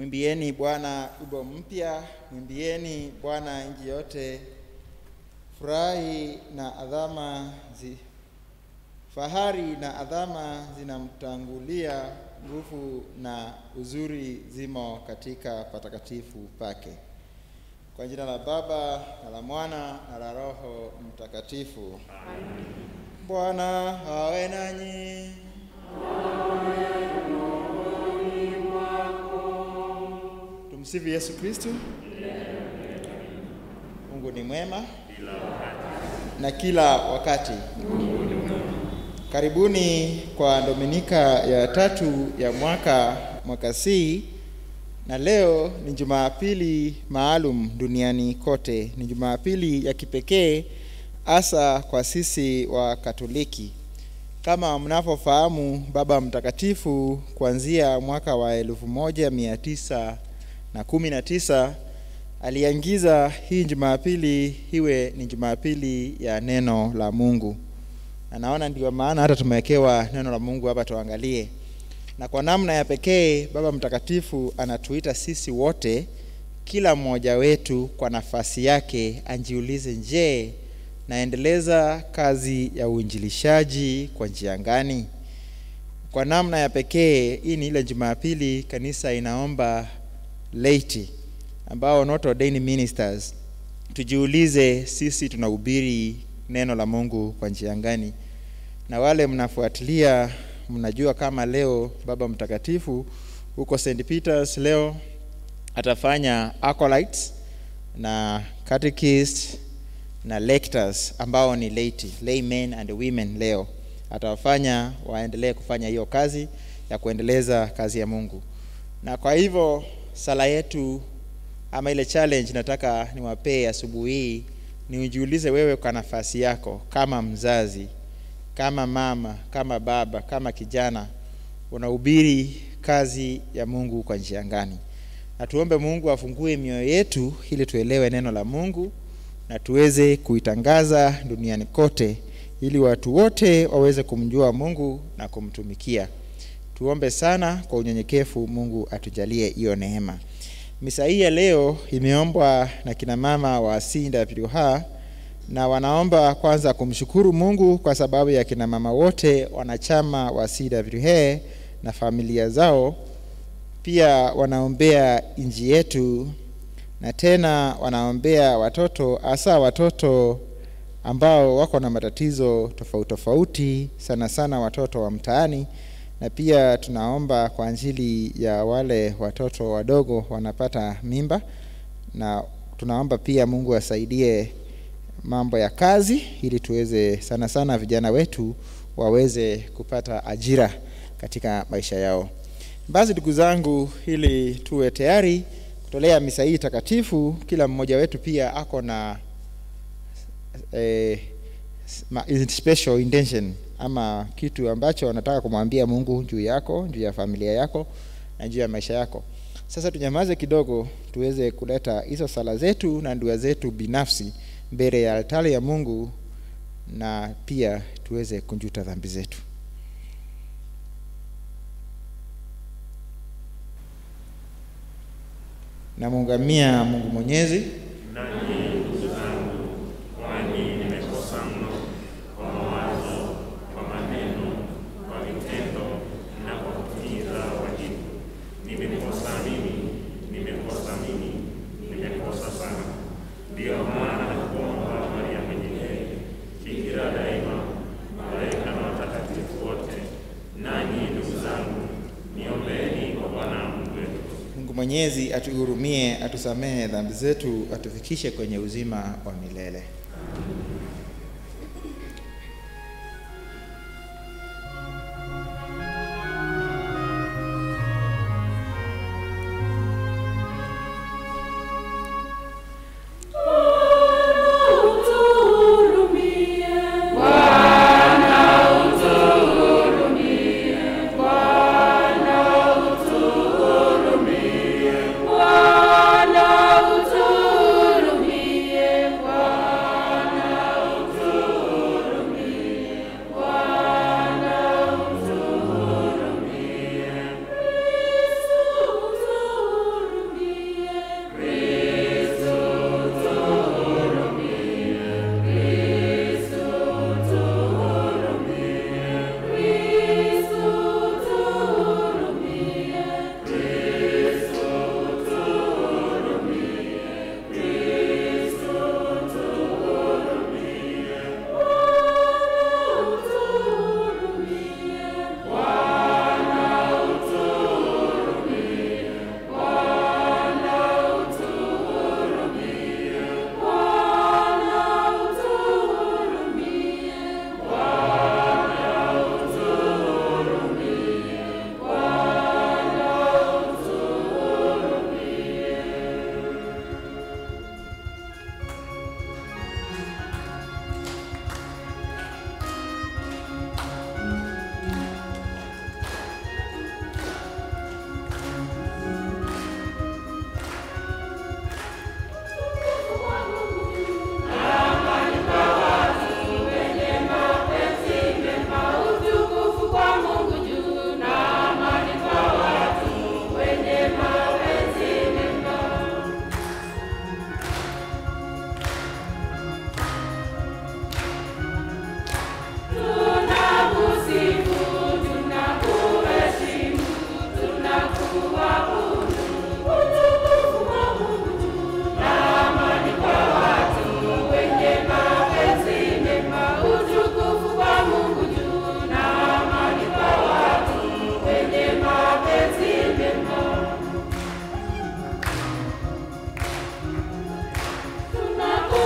Mwimbieni Bwana wimbo mpya, mwimbieni Bwana nchi yote. Furahi na adhama zi, fahari na adhama zinamtangulia, nguvu na uzuri zimo katika patakatifu pake. Kwa jina la Baba na la Mwana na la Roho Mtakatifu. Bwana awe nanyi. Tumsifu Yesu Kristo. Mungu ni mwema na kila wakati. Karibuni kwa Dominika ya tatu ya mwaka mwaka C, na leo ni Jumapili maalum duniani kote. Ni Jumapili ya kipekee hasa kwa sisi wa Katoliki. Kama mnavyofahamu, Baba Mtakatifu kuanzia mwaka wa elfu moja mia tisa na kumi na tisa aliangiza hii Jumapili iwe ni Jumapili ya neno la Mungu, na naona ndio maana hata tumewekewa neno la Mungu hapa tuangalie. Na kwa namna ya pekee Baba Mtakatifu anatuita sisi wote, kila mmoja wetu kwa nafasi yake anjiulize, je, naendeleza kazi ya uinjilishaji kwa njia gani? Kwa namna ya pekee hii ni ile Jumapili kanisa inaomba laity ambao not ordained ministers tujiulize, sisi tunahubiri neno la Mungu kwa njia gani? Na wale mnafuatilia, mnajua kama leo Baba Mtakatifu huko St Peters leo atafanya acolytes na catechist na lectors ambao ni laity, laymen and women. Leo atawafanya waendelee kufanya hiyo kazi ya kuendeleza kazi ya Mungu, na kwa hivyo sala yetu ama ile challenge nataka niwapee asubuhi hii ni ujiulize wewe kwa nafasi yako, kama mzazi, kama mama, kama baba, kama kijana, unahubiri kazi ya Mungu kwa njia gani? Na tuombe Mungu afungue mioyo yetu ili tuelewe neno la Mungu na tuweze kuitangaza duniani kote, ili watu wote waweze kumjua Mungu na kumtumikia. Tuombe sana kwa unyenyekevu, Mungu atujalie hiyo neema. Misa hii ya leo imeombwa na kina mama wa CWH na wanaomba kwanza kumshukuru Mungu kwa sababu ya kina mama wote wanachama wa CWH na familia zao. Pia wanaombea nchi yetu na tena wanaombea watoto, hasa watoto ambao wako na matatizo tofauti tofauti, sana sana watoto wa mtaani na pia tunaomba kwa ajili ya wale watoto wadogo wanapata mimba, na tunaomba pia Mungu asaidie mambo ya kazi, ili tuweze sana sana vijana wetu waweze kupata ajira katika maisha yao. Basi ndugu zangu, ili tuwe tayari kutolea misa hii takatifu, kila mmoja wetu pia ako na eh, special intention ama kitu ambacho wanataka kumwambia Mungu juu yako, juu ya familia yako na juu ya maisha yako. Sasa tunyamaze kidogo, tuweze kuleta hizo sala zetu na dua zetu binafsi mbele ya altari ya Mungu, na pia tuweze kunjuta dhambi zetu. Namuungamia Mungu Mwenyezi Mwenyezi atuhurumie, atusamehe dhambi zetu, atufikishe kwenye uzima wa milele. Bwana utuhurumie, Bwana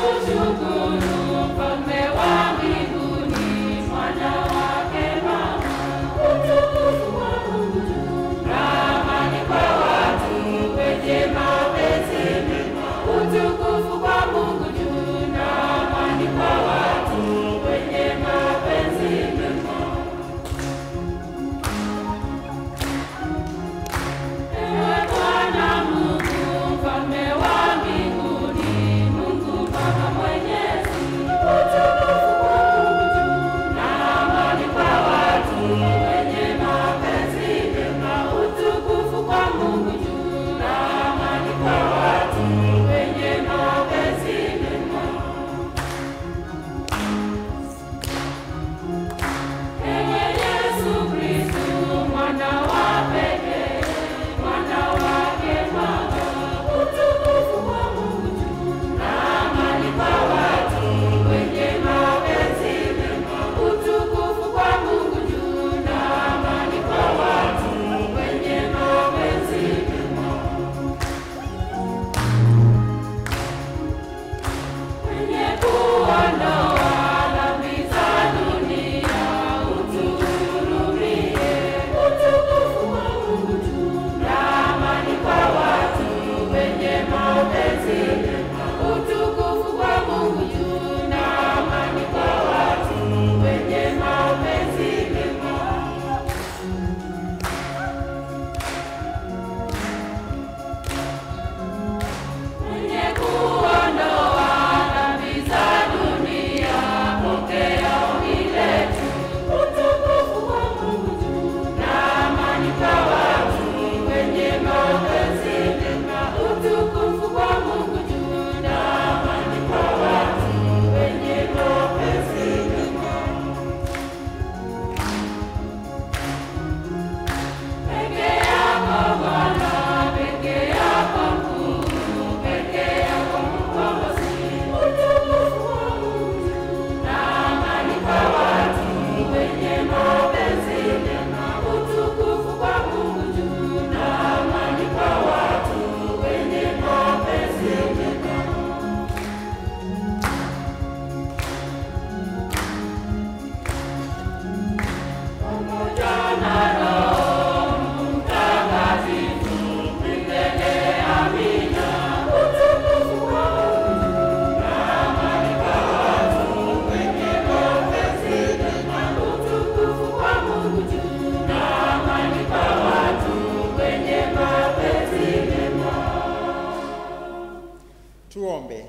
Tuombe.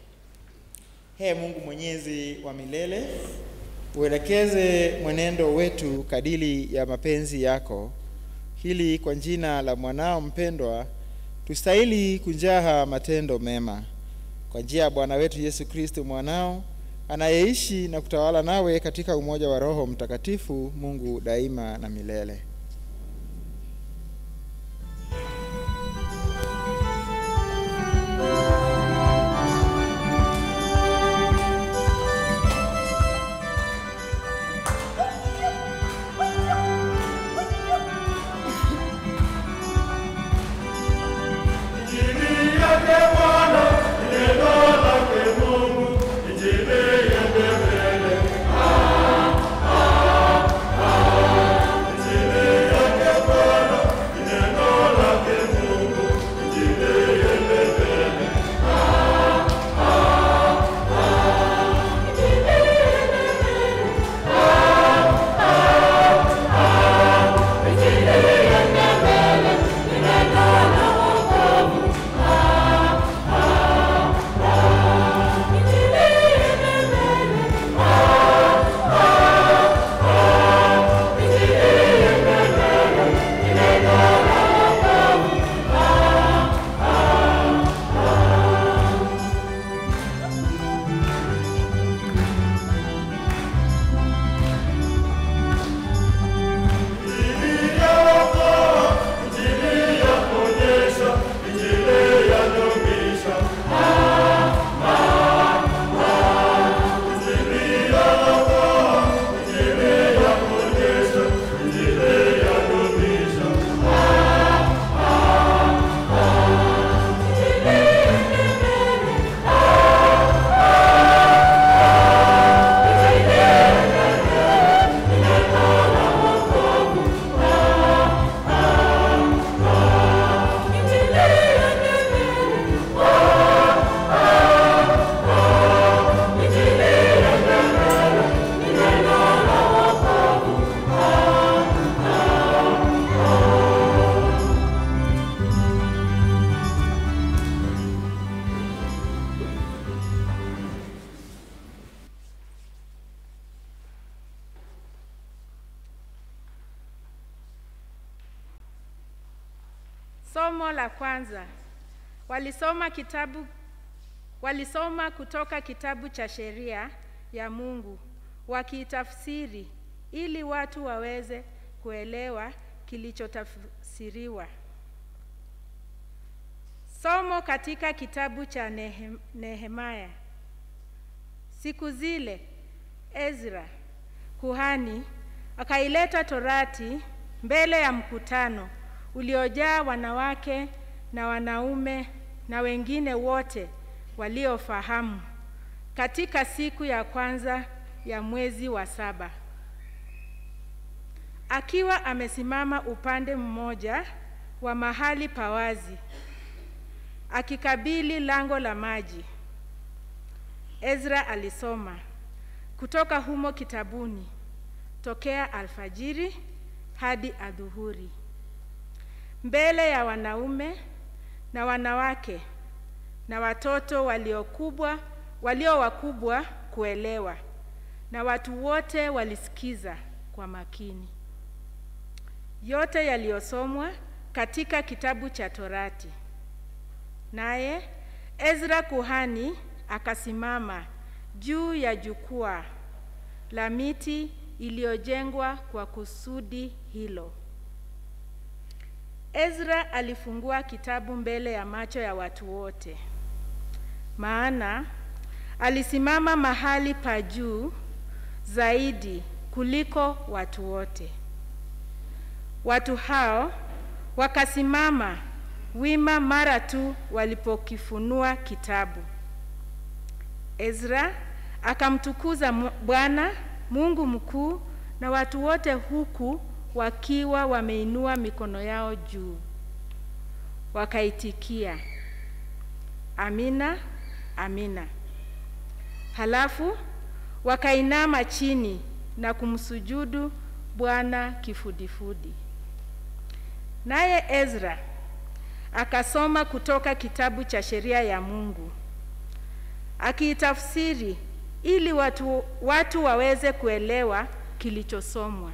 Ee Mungu mwenyezi wa milele, uelekeze mwenendo wetu kadili ya mapenzi yako, ili kwa jina la mwanao mpendwa tustahili kunjaha matendo mema, kwa njia ya Bwana wetu Yesu Kristo mwanao anayeishi na kutawala nawe katika umoja wa Roho Mtakatifu, Mungu daima na milele. Injili Somo la kwanza. Walisoma kitabu walisoma kutoka kitabu cha sheria ya Mungu wakitafsiri ili watu waweze kuelewa kilichotafsiriwa. Somo katika kitabu cha Nehem, Nehemaya. Siku zile Ezra kuhani akaileta Torati mbele ya mkutano uliojaa wanawake na wanaume na wengine wote waliofahamu katika siku ya kwanza ya mwezi wa saba. Akiwa amesimama upande mmoja wa mahali pawazi akikabili lango la maji, Ezra alisoma kutoka humo kitabuni tokea alfajiri hadi adhuhuri mbele ya wanaume na wanawake na watoto waliokubwa walio wakubwa kuelewa, na watu wote walisikiza kwa makini yote yaliyosomwa katika kitabu cha Torati. Naye Ezra kuhani akasimama juu ya jukwaa la miti iliyojengwa kwa kusudi hilo. Ezra alifungua kitabu mbele ya macho ya watu wote, maana alisimama mahali pa juu zaidi kuliko watu wote. Watu hao wakasimama wima mara tu walipokifunua kitabu. Ezra akamtukuza Bwana Mungu mkuu na watu wote huku wakiwa wameinua mikono yao juu, wakaitikia amina, amina. Halafu wakainama chini na kumsujudu Bwana kifudifudi. Naye Ezra akasoma kutoka kitabu cha sheria ya Mungu akiitafsiri ili watu, watu waweze kuelewa kilichosomwa.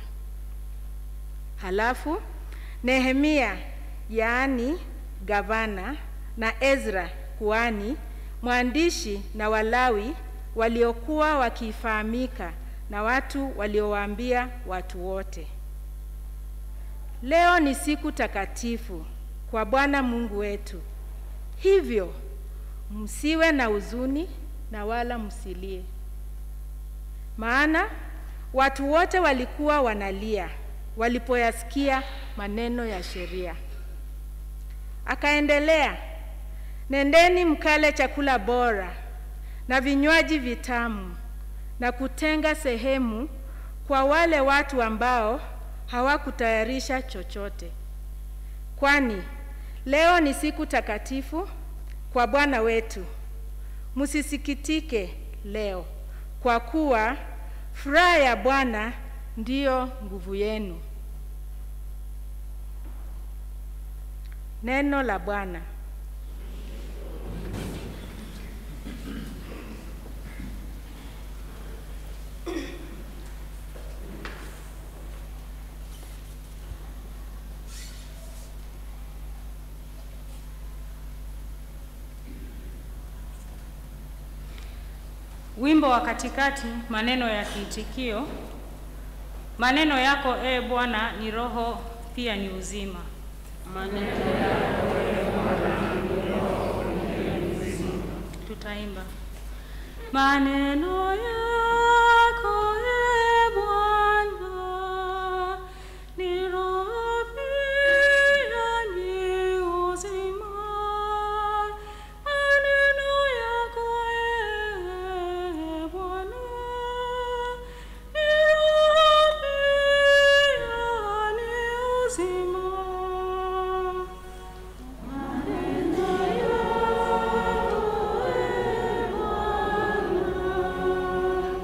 Halafu Nehemia yaani gavana na Ezra kuhani mwandishi na Walawi waliokuwa wakifahamika na watu waliowaambia watu wote, leo ni siku takatifu kwa Bwana Mungu wetu, hivyo msiwe na huzuni na wala msilie. Maana watu wote walikuwa wanalia walipoyasikia maneno ya sheria. Akaendelea, nendeni mkale chakula bora na vinywaji vitamu na kutenga sehemu kwa wale watu ambao hawakutayarisha chochote, kwani leo ni siku takatifu kwa Bwana wetu. Msisikitike leo, kwa kuwa furaha ya Bwana ndiyo nguvu yenu. Neno la Bwana. Wimbo wa katikati, maneno ya kiitikio. Maneno yako e Bwana ni roho pia ni uzima. Maneno yako e Bwana ni roho pia ni uzima. Tutaimba maneno yako e Bwana ni roho pia ni uzima. Maneno yako e Bwana ni roho pia ni uzima. Maneno yako e Bwana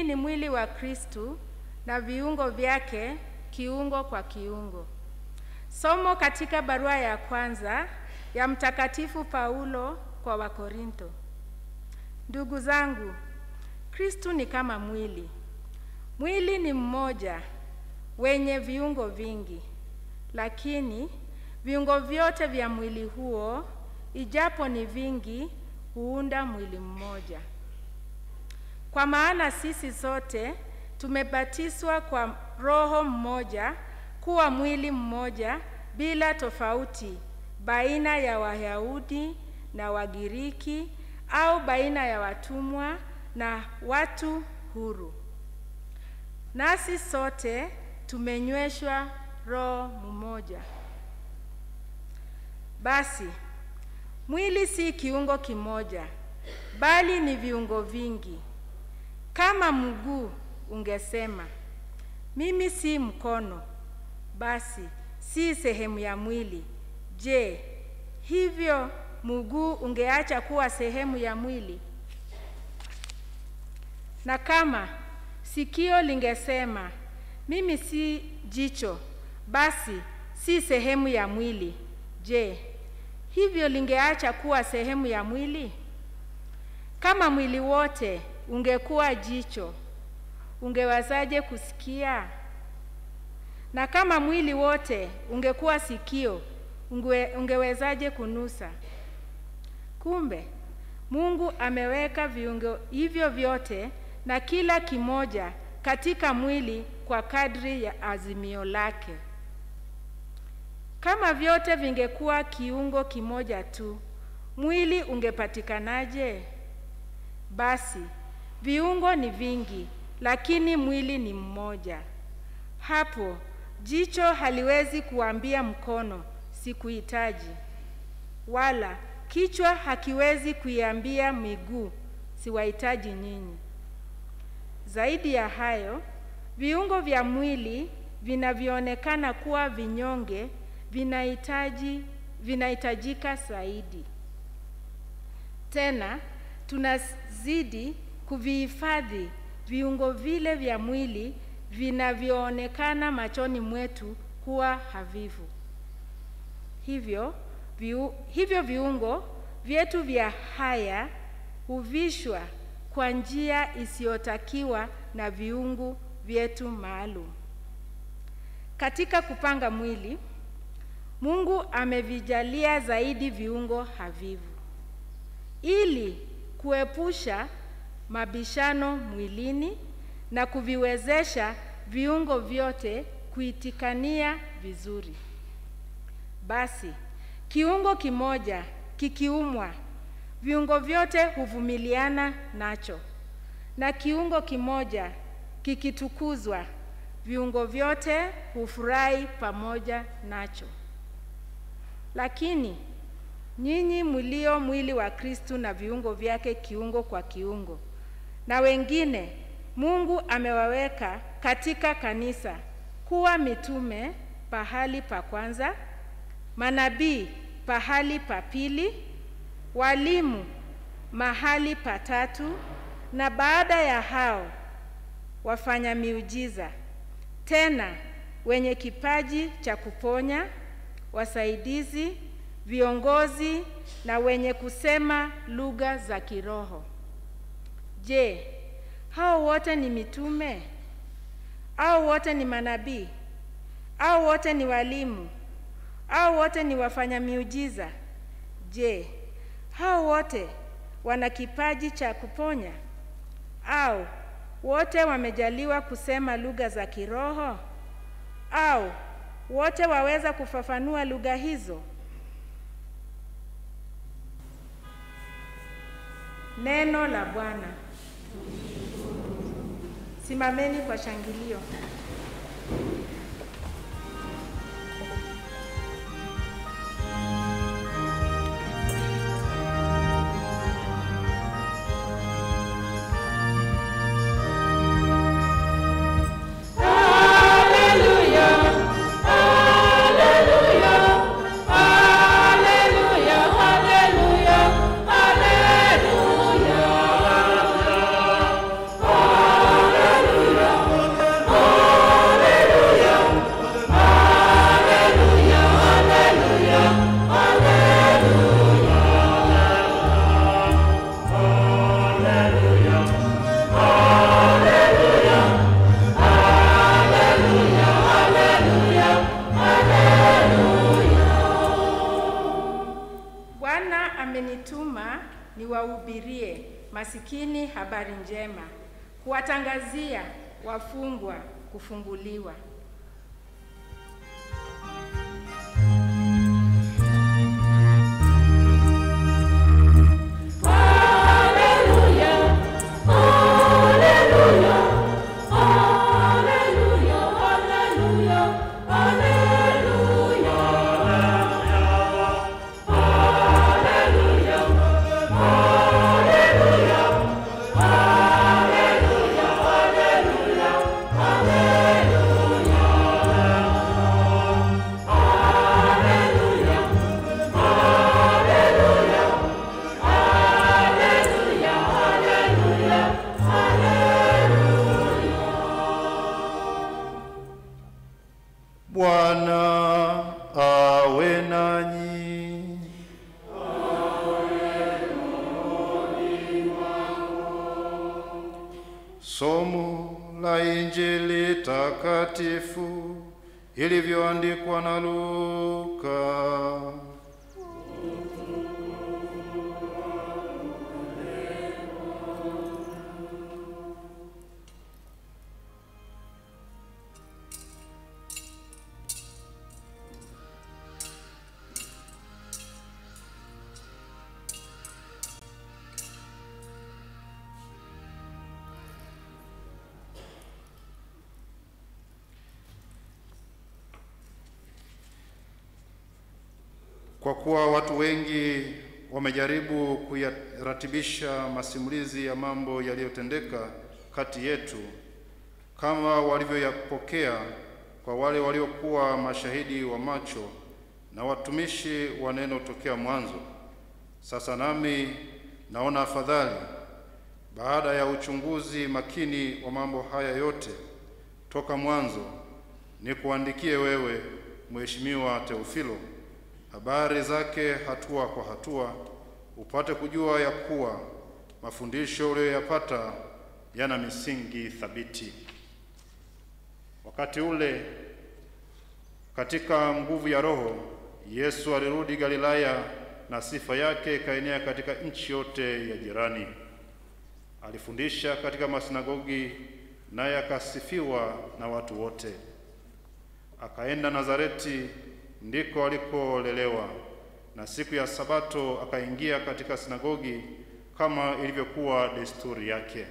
Mwili ni mwili wa Kristu na viungo vyake kiungo kwa kiungo. Somo katika barua ya kwanza ya Mtakatifu Paulo kwa Wakorinto. Ndugu zangu, Kristu ni kama mwili. Mwili ni mmoja wenye viungo vingi, lakini viungo vyote vya mwili huo, ijapo ni vingi, huunda mwili mmoja. Kwa maana sisi sote tumebatizwa kwa Roho mmoja kuwa mwili mmoja bila tofauti baina ya Wayahudi na Wagiriki au baina ya watumwa na watu huru. Nasi sote tumenyweshwa roho mmoja. Basi mwili si kiungo kimoja, bali ni viungo vingi. Kama mguu ungesema mimi si mkono, basi si sehemu ya mwili. Je, hivyo mguu ungeacha kuwa sehemu ya mwili? Na kama sikio lingesema mimi si jicho, basi si sehemu ya mwili. Je, hivyo lingeacha kuwa sehemu ya mwili? Kama mwili wote ungekuwa jicho, ungewezaje kusikia? Na kama mwili wote ungekuwa sikio, unge, ungewezaje kunusa? Kumbe Mungu ameweka viungo hivyo vyote na kila kimoja katika mwili kwa kadri ya azimio lake. Kama vyote vingekuwa kiungo kimoja tu, mwili ungepatikanaje? Basi viungo ni vingi, lakini mwili ni mmoja. Hapo jicho haliwezi kuambia mkono sikuhitaji, wala kichwa hakiwezi kuiambia miguu siwahitaji nyinyi. Zaidi ya hayo, viungo vya mwili vinavyoonekana kuwa vinyonge vinahitaji vinahitajika zaidi. Tena tunazidi kuvihifadhi viungo vile vya mwili vinavyoonekana machoni mwetu kuwa havivu. Hivyo viu, hivyo viungo vyetu vya haya huvishwa kwa njia isiyotakiwa na viungu vyetu maalum. Katika kupanga mwili, Mungu amevijalia zaidi viungo havivu ili kuepusha mabishano mwilini na kuviwezesha viungo vyote kuitikania vizuri. Basi kiungo kimoja kikiumwa, viungo vyote huvumiliana nacho, na kiungo kimoja kikitukuzwa, viungo vyote hufurahi pamoja nacho. Lakini nyinyi mlio mwili wa Kristu na viungo vyake kiungo kwa kiungo, na wengine Mungu amewaweka katika kanisa kuwa mitume pahali pa kwanza, manabii pahali pa pili, walimu mahali pa tatu, na baada ya hao wafanya miujiza, tena wenye kipaji cha kuponya, wasaidizi, viongozi na wenye kusema lugha za kiroho. Je, hao wote ni mitume? Au wote ni manabii? Au wote ni walimu? Au wote ni wafanya miujiza? Je, hao wote wana kipaji cha kuponya? Au wote wamejaliwa kusema lugha za kiroho? Au wote waweza kufafanua lugha hizo? Neno la Bwana. Simameni kwa shangilio. Hallelujah. niwahubirie masikini habari njema, kuwatangazia wafungwa kufunguliwa. Bwana awe nanyi. Somo la Injili takatifu ilivyoandikwa na Luka. Kwa kuwa watu wengi wamejaribu kuyaratibisha masimulizi ya mambo yaliyotendeka kati yetu kama walivyoyapokea kwa wale waliokuwa mashahidi wa macho na watumishi wa neno tokea mwanzo. Sasa nami naona afadhali baada ya uchunguzi makini wa mambo haya yote toka mwanzo, nikuandikie wewe Mheshimiwa Teofilo habari zake hatua kwa hatua, upate kujua ya kuwa mafundisho uliyoyapata yana misingi thabiti. Wakati ule katika nguvu ya Roho, Yesu alirudi Galilaya na sifa yake ikaenea katika nchi yote ya jirani. Alifundisha katika masinagogi, naye akasifiwa na watu wote. Akaenda Nazareti ndiko alikolelewa, na siku ya Sabato akaingia katika sinagogi kama ilivyokuwa desturi yake.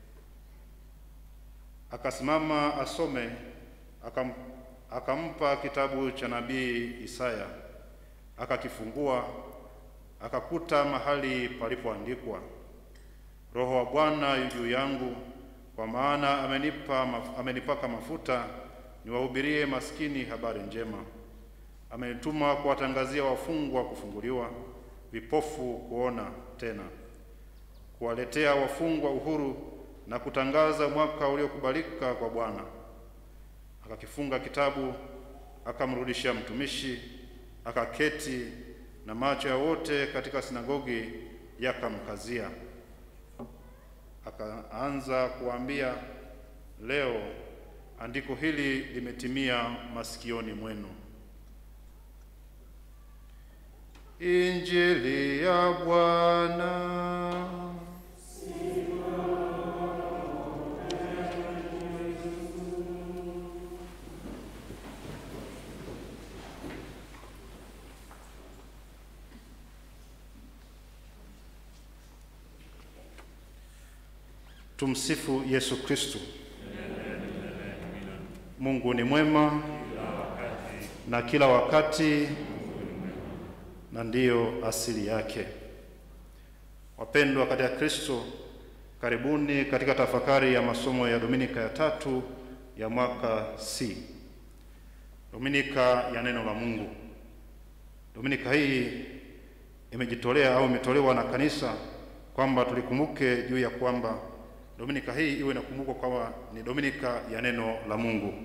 Akasimama asome, akam, akampa kitabu cha nabii Isaya, akakifungua, akakuta mahali palipoandikwa, Roho wa Bwana yu juu yangu, kwa maana amenipa, maf, amenipaka mafuta niwahubirie maskini habari njema amenituma kuwatangazia wafungwa kufunguliwa, vipofu kuona tena, kuwaletea wafungwa uhuru na kutangaza mwaka uliokubalika kwa Bwana. Akakifunga kitabu, akamrudishia mtumishi, akaketi, na macho ya wote katika sinagogi yakamkazia. Akaanza kuwaambia, leo andiko hili limetimia masikioni mwenu. Injili ya Bwana. Tumsifu Yesu Kristo. Mungu ni mwema na kila wakati na ndiyo asili yake. Wapendwa katika Kristo, karibuni katika tafakari ya masomo ya Dominika ya tatu ya mwaka C, Dominika ya neno la Mungu. Dominika hii imejitolea au imetolewa na kanisa kwamba tulikumbuke juu ya kwamba Dominika hii iwe inakumbukwa kwamba ni Dominika ya neno la Mungu.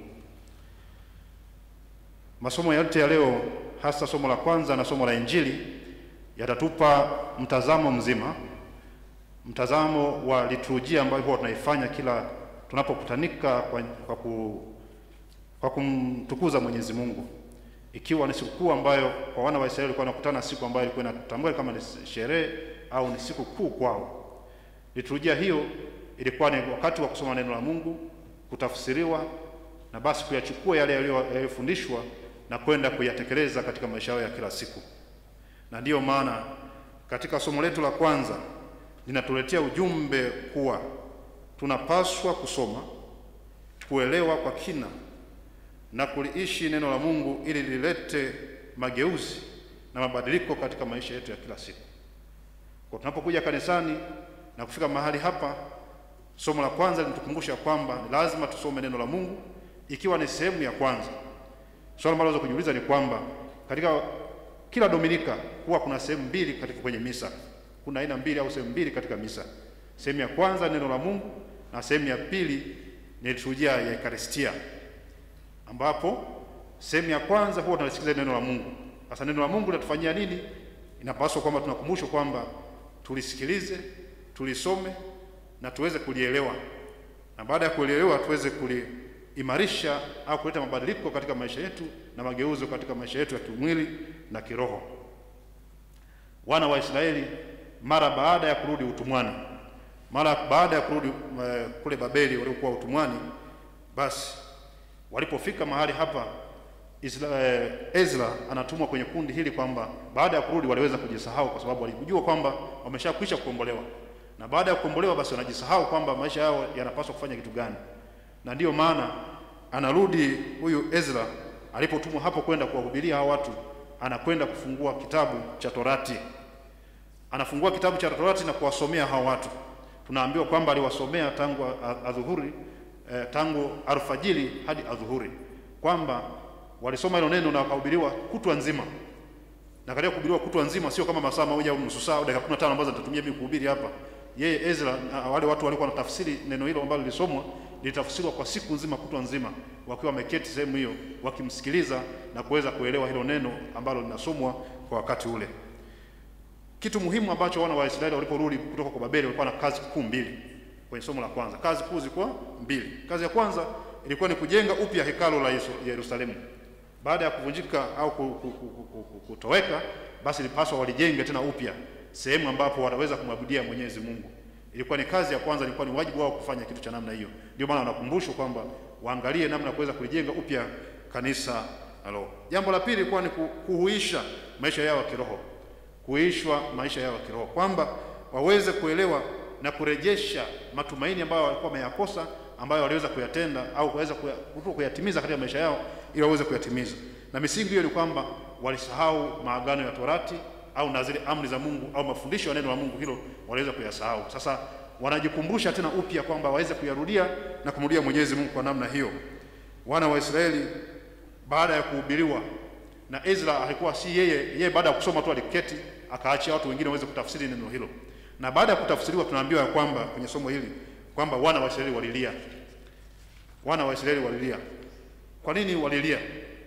Masomo yote ya leo hasa somo la kwanza na somo la Injili yatatupa mtazamo mzima, mtazamo wa liturujia ambayo huwa tunaifanya kila tunapokutanika kwa, kwa, ku, kwa kumtukuza Mwenyezi Mungu, ikiwa ni sikukuu ambayo kwa wana wa Israeli walikuwa wanakutana siku ambayo ilikuwa inatambua kama ni sherehe au ni siku kuu kwao. Liturujia hiyo ilikuwa ni wakati wa kusoma neno la Mungu, kutafsiriwa na basi kuyachukua yale yaliyo- yaliyofundishwa na kwenda kuyatekeleza katika maisha yao ya kila siku. Na ndiyo maana katika somo letu la kwanza linatuletea ujumbe kuwa tunapaswa kusoma, kuelewa kwa kina na kuliishi neno la Mungu ili lilete mageuzi na mabadiliko katika maisha yetu ya kila siku. Kwa tunapokuja kanisani na kufika mahali hapa, somo la kwanza linatukumbusha kwamba ni lazima tusome neno la Mungu, ikiwa ni sehemu ya kwanza. Swali ambalo unaweza kujiuliza ni kwamba katika kila Dominika huwa kuna sehemu mbili katika kwenye misa. Kuna aina mbili au sehemu mbili katika misa. Sehemu ya kwanza neno la Mungu na sehemu ya pili ni liturujia ya Ekaristia, ambapo sehemu ya kwanza huwa tunalisikiliza neno la Mungu. Sasa neno la Mungu linatufanyia nini? Inapaswa kwamba tunakumbushwa kwamba tulisikilize, tulisome na tuweze kulielewa, na baada ya kulielewa tuweze kuliimarisha au kuleta mabadiliko katika maisha yetu na mageuzo katika maisha yetu ya kimwili na kiroho. Wana wa Israeli mara baada ya kurudi utumwani, mara baada ya kurudi eh, kule Babeli waliokuwa utumwani, basi walipofika mahali hapa Isra, eh, Ezra anatumwa kwenye kundi hili kwamba baada ya kurudi waliweza kujisahau kwa sababu walijua kwamba wameshakwisha kukombolewa, na baada ya kukombolewa basi wanajisahau kwamba maisha yao yanapaswa kufanya kitu gani, na ndiyo maana anarudi huyu Ezra alipotumwa hapo kwenda kuwahubiria hao watu, anakwenda kufungua kitabu cha Torati, anafungua kitabu cha Torati na kuwasomea hao watu. Tunaambiwa kwamba aliwasomea tangu a- adhuhuri eh, tangu alfajiri hadi adhuhuri, kwamba walisoma hilo neno na wakahubiriwa kutwa nzima. Na katika kuhubiriwa kutwa nzima sio kama masaa mawili au nusu saa au dakika 15 ambazo nitatumia mimi kuhubiri hapa. Yeye Ezra na wale watu walikuwa wanatafsiri neno hilo ambalo lilisomwa, lilitafsiriwa kwa siku nzima, kutwa nzima, wakiwa wameketi sehemu hiyo wakimsikiliza na kuweza kuelewa hilo neno ambalo linasomwa kwa wakati ule. Kitu muhimu ambacho wana wa Israeli waliporudi kutoka kwa Babeli walikuwa na kazi kuu mbili kwenye somo la kwanza. Kazi kuu zilikuwa mbili. Kazi ya kwanza ilikuwa ni kujenga upya hekalu la Yesu- Yerusalemu. Baada ya kuvunjika au ku- ku- ku- ku- ku- ku- kutoweka, basi ilipaswa walijenge tena upya sehemu ambapo wataweza kumwabudia Mwenyezi Mungu. Ilikuwa ni kazi ya kwanza, ilikuwa ni wajibu wao kufanya kitu cha namna hiyo. Ndio maana wanakumbushwa kwamba waangalie namna ya kuweza kulijenga upya kanisa la Roho. Jambo la pili ilikuwa ni ku- kuhuisha maisha yao ya kiroho kuishwa maisha yao ya kiroho, kwamba waweze kuelewa na kurejesha matumaini ambayo walikuwa wameyakosa, ambayo waliweza kuyatenda au kuweza kuya- kuto kuyatimiza katika maisha yao, ili waweze kuyatimiza. Na misingi hiyo ni kwamba walisahau maagano ya Torati au na zile amri za Mungu au mafundisho ya neno la Mungu, hilo waliweza kuyasahau. Sasa wanajikumbusha tena upya kwamba waweze kuyarudia na kumrudia Mwenyezi Mungu kwa namna hiyo. Wana wa Israeli baada ya kuhubiriwa na Ezra alikuwa si yeye yeye, baada ya kusoma tu aliketi akaachia watu wengine waweze kutafsiri neno hilo, na baada ya kutafsiriwa tunaambiwa ya kwamba kwenye somo hili kwamba wana wa Israeli walilia. Wana wa Israeli walilia. Kwa nini walilia?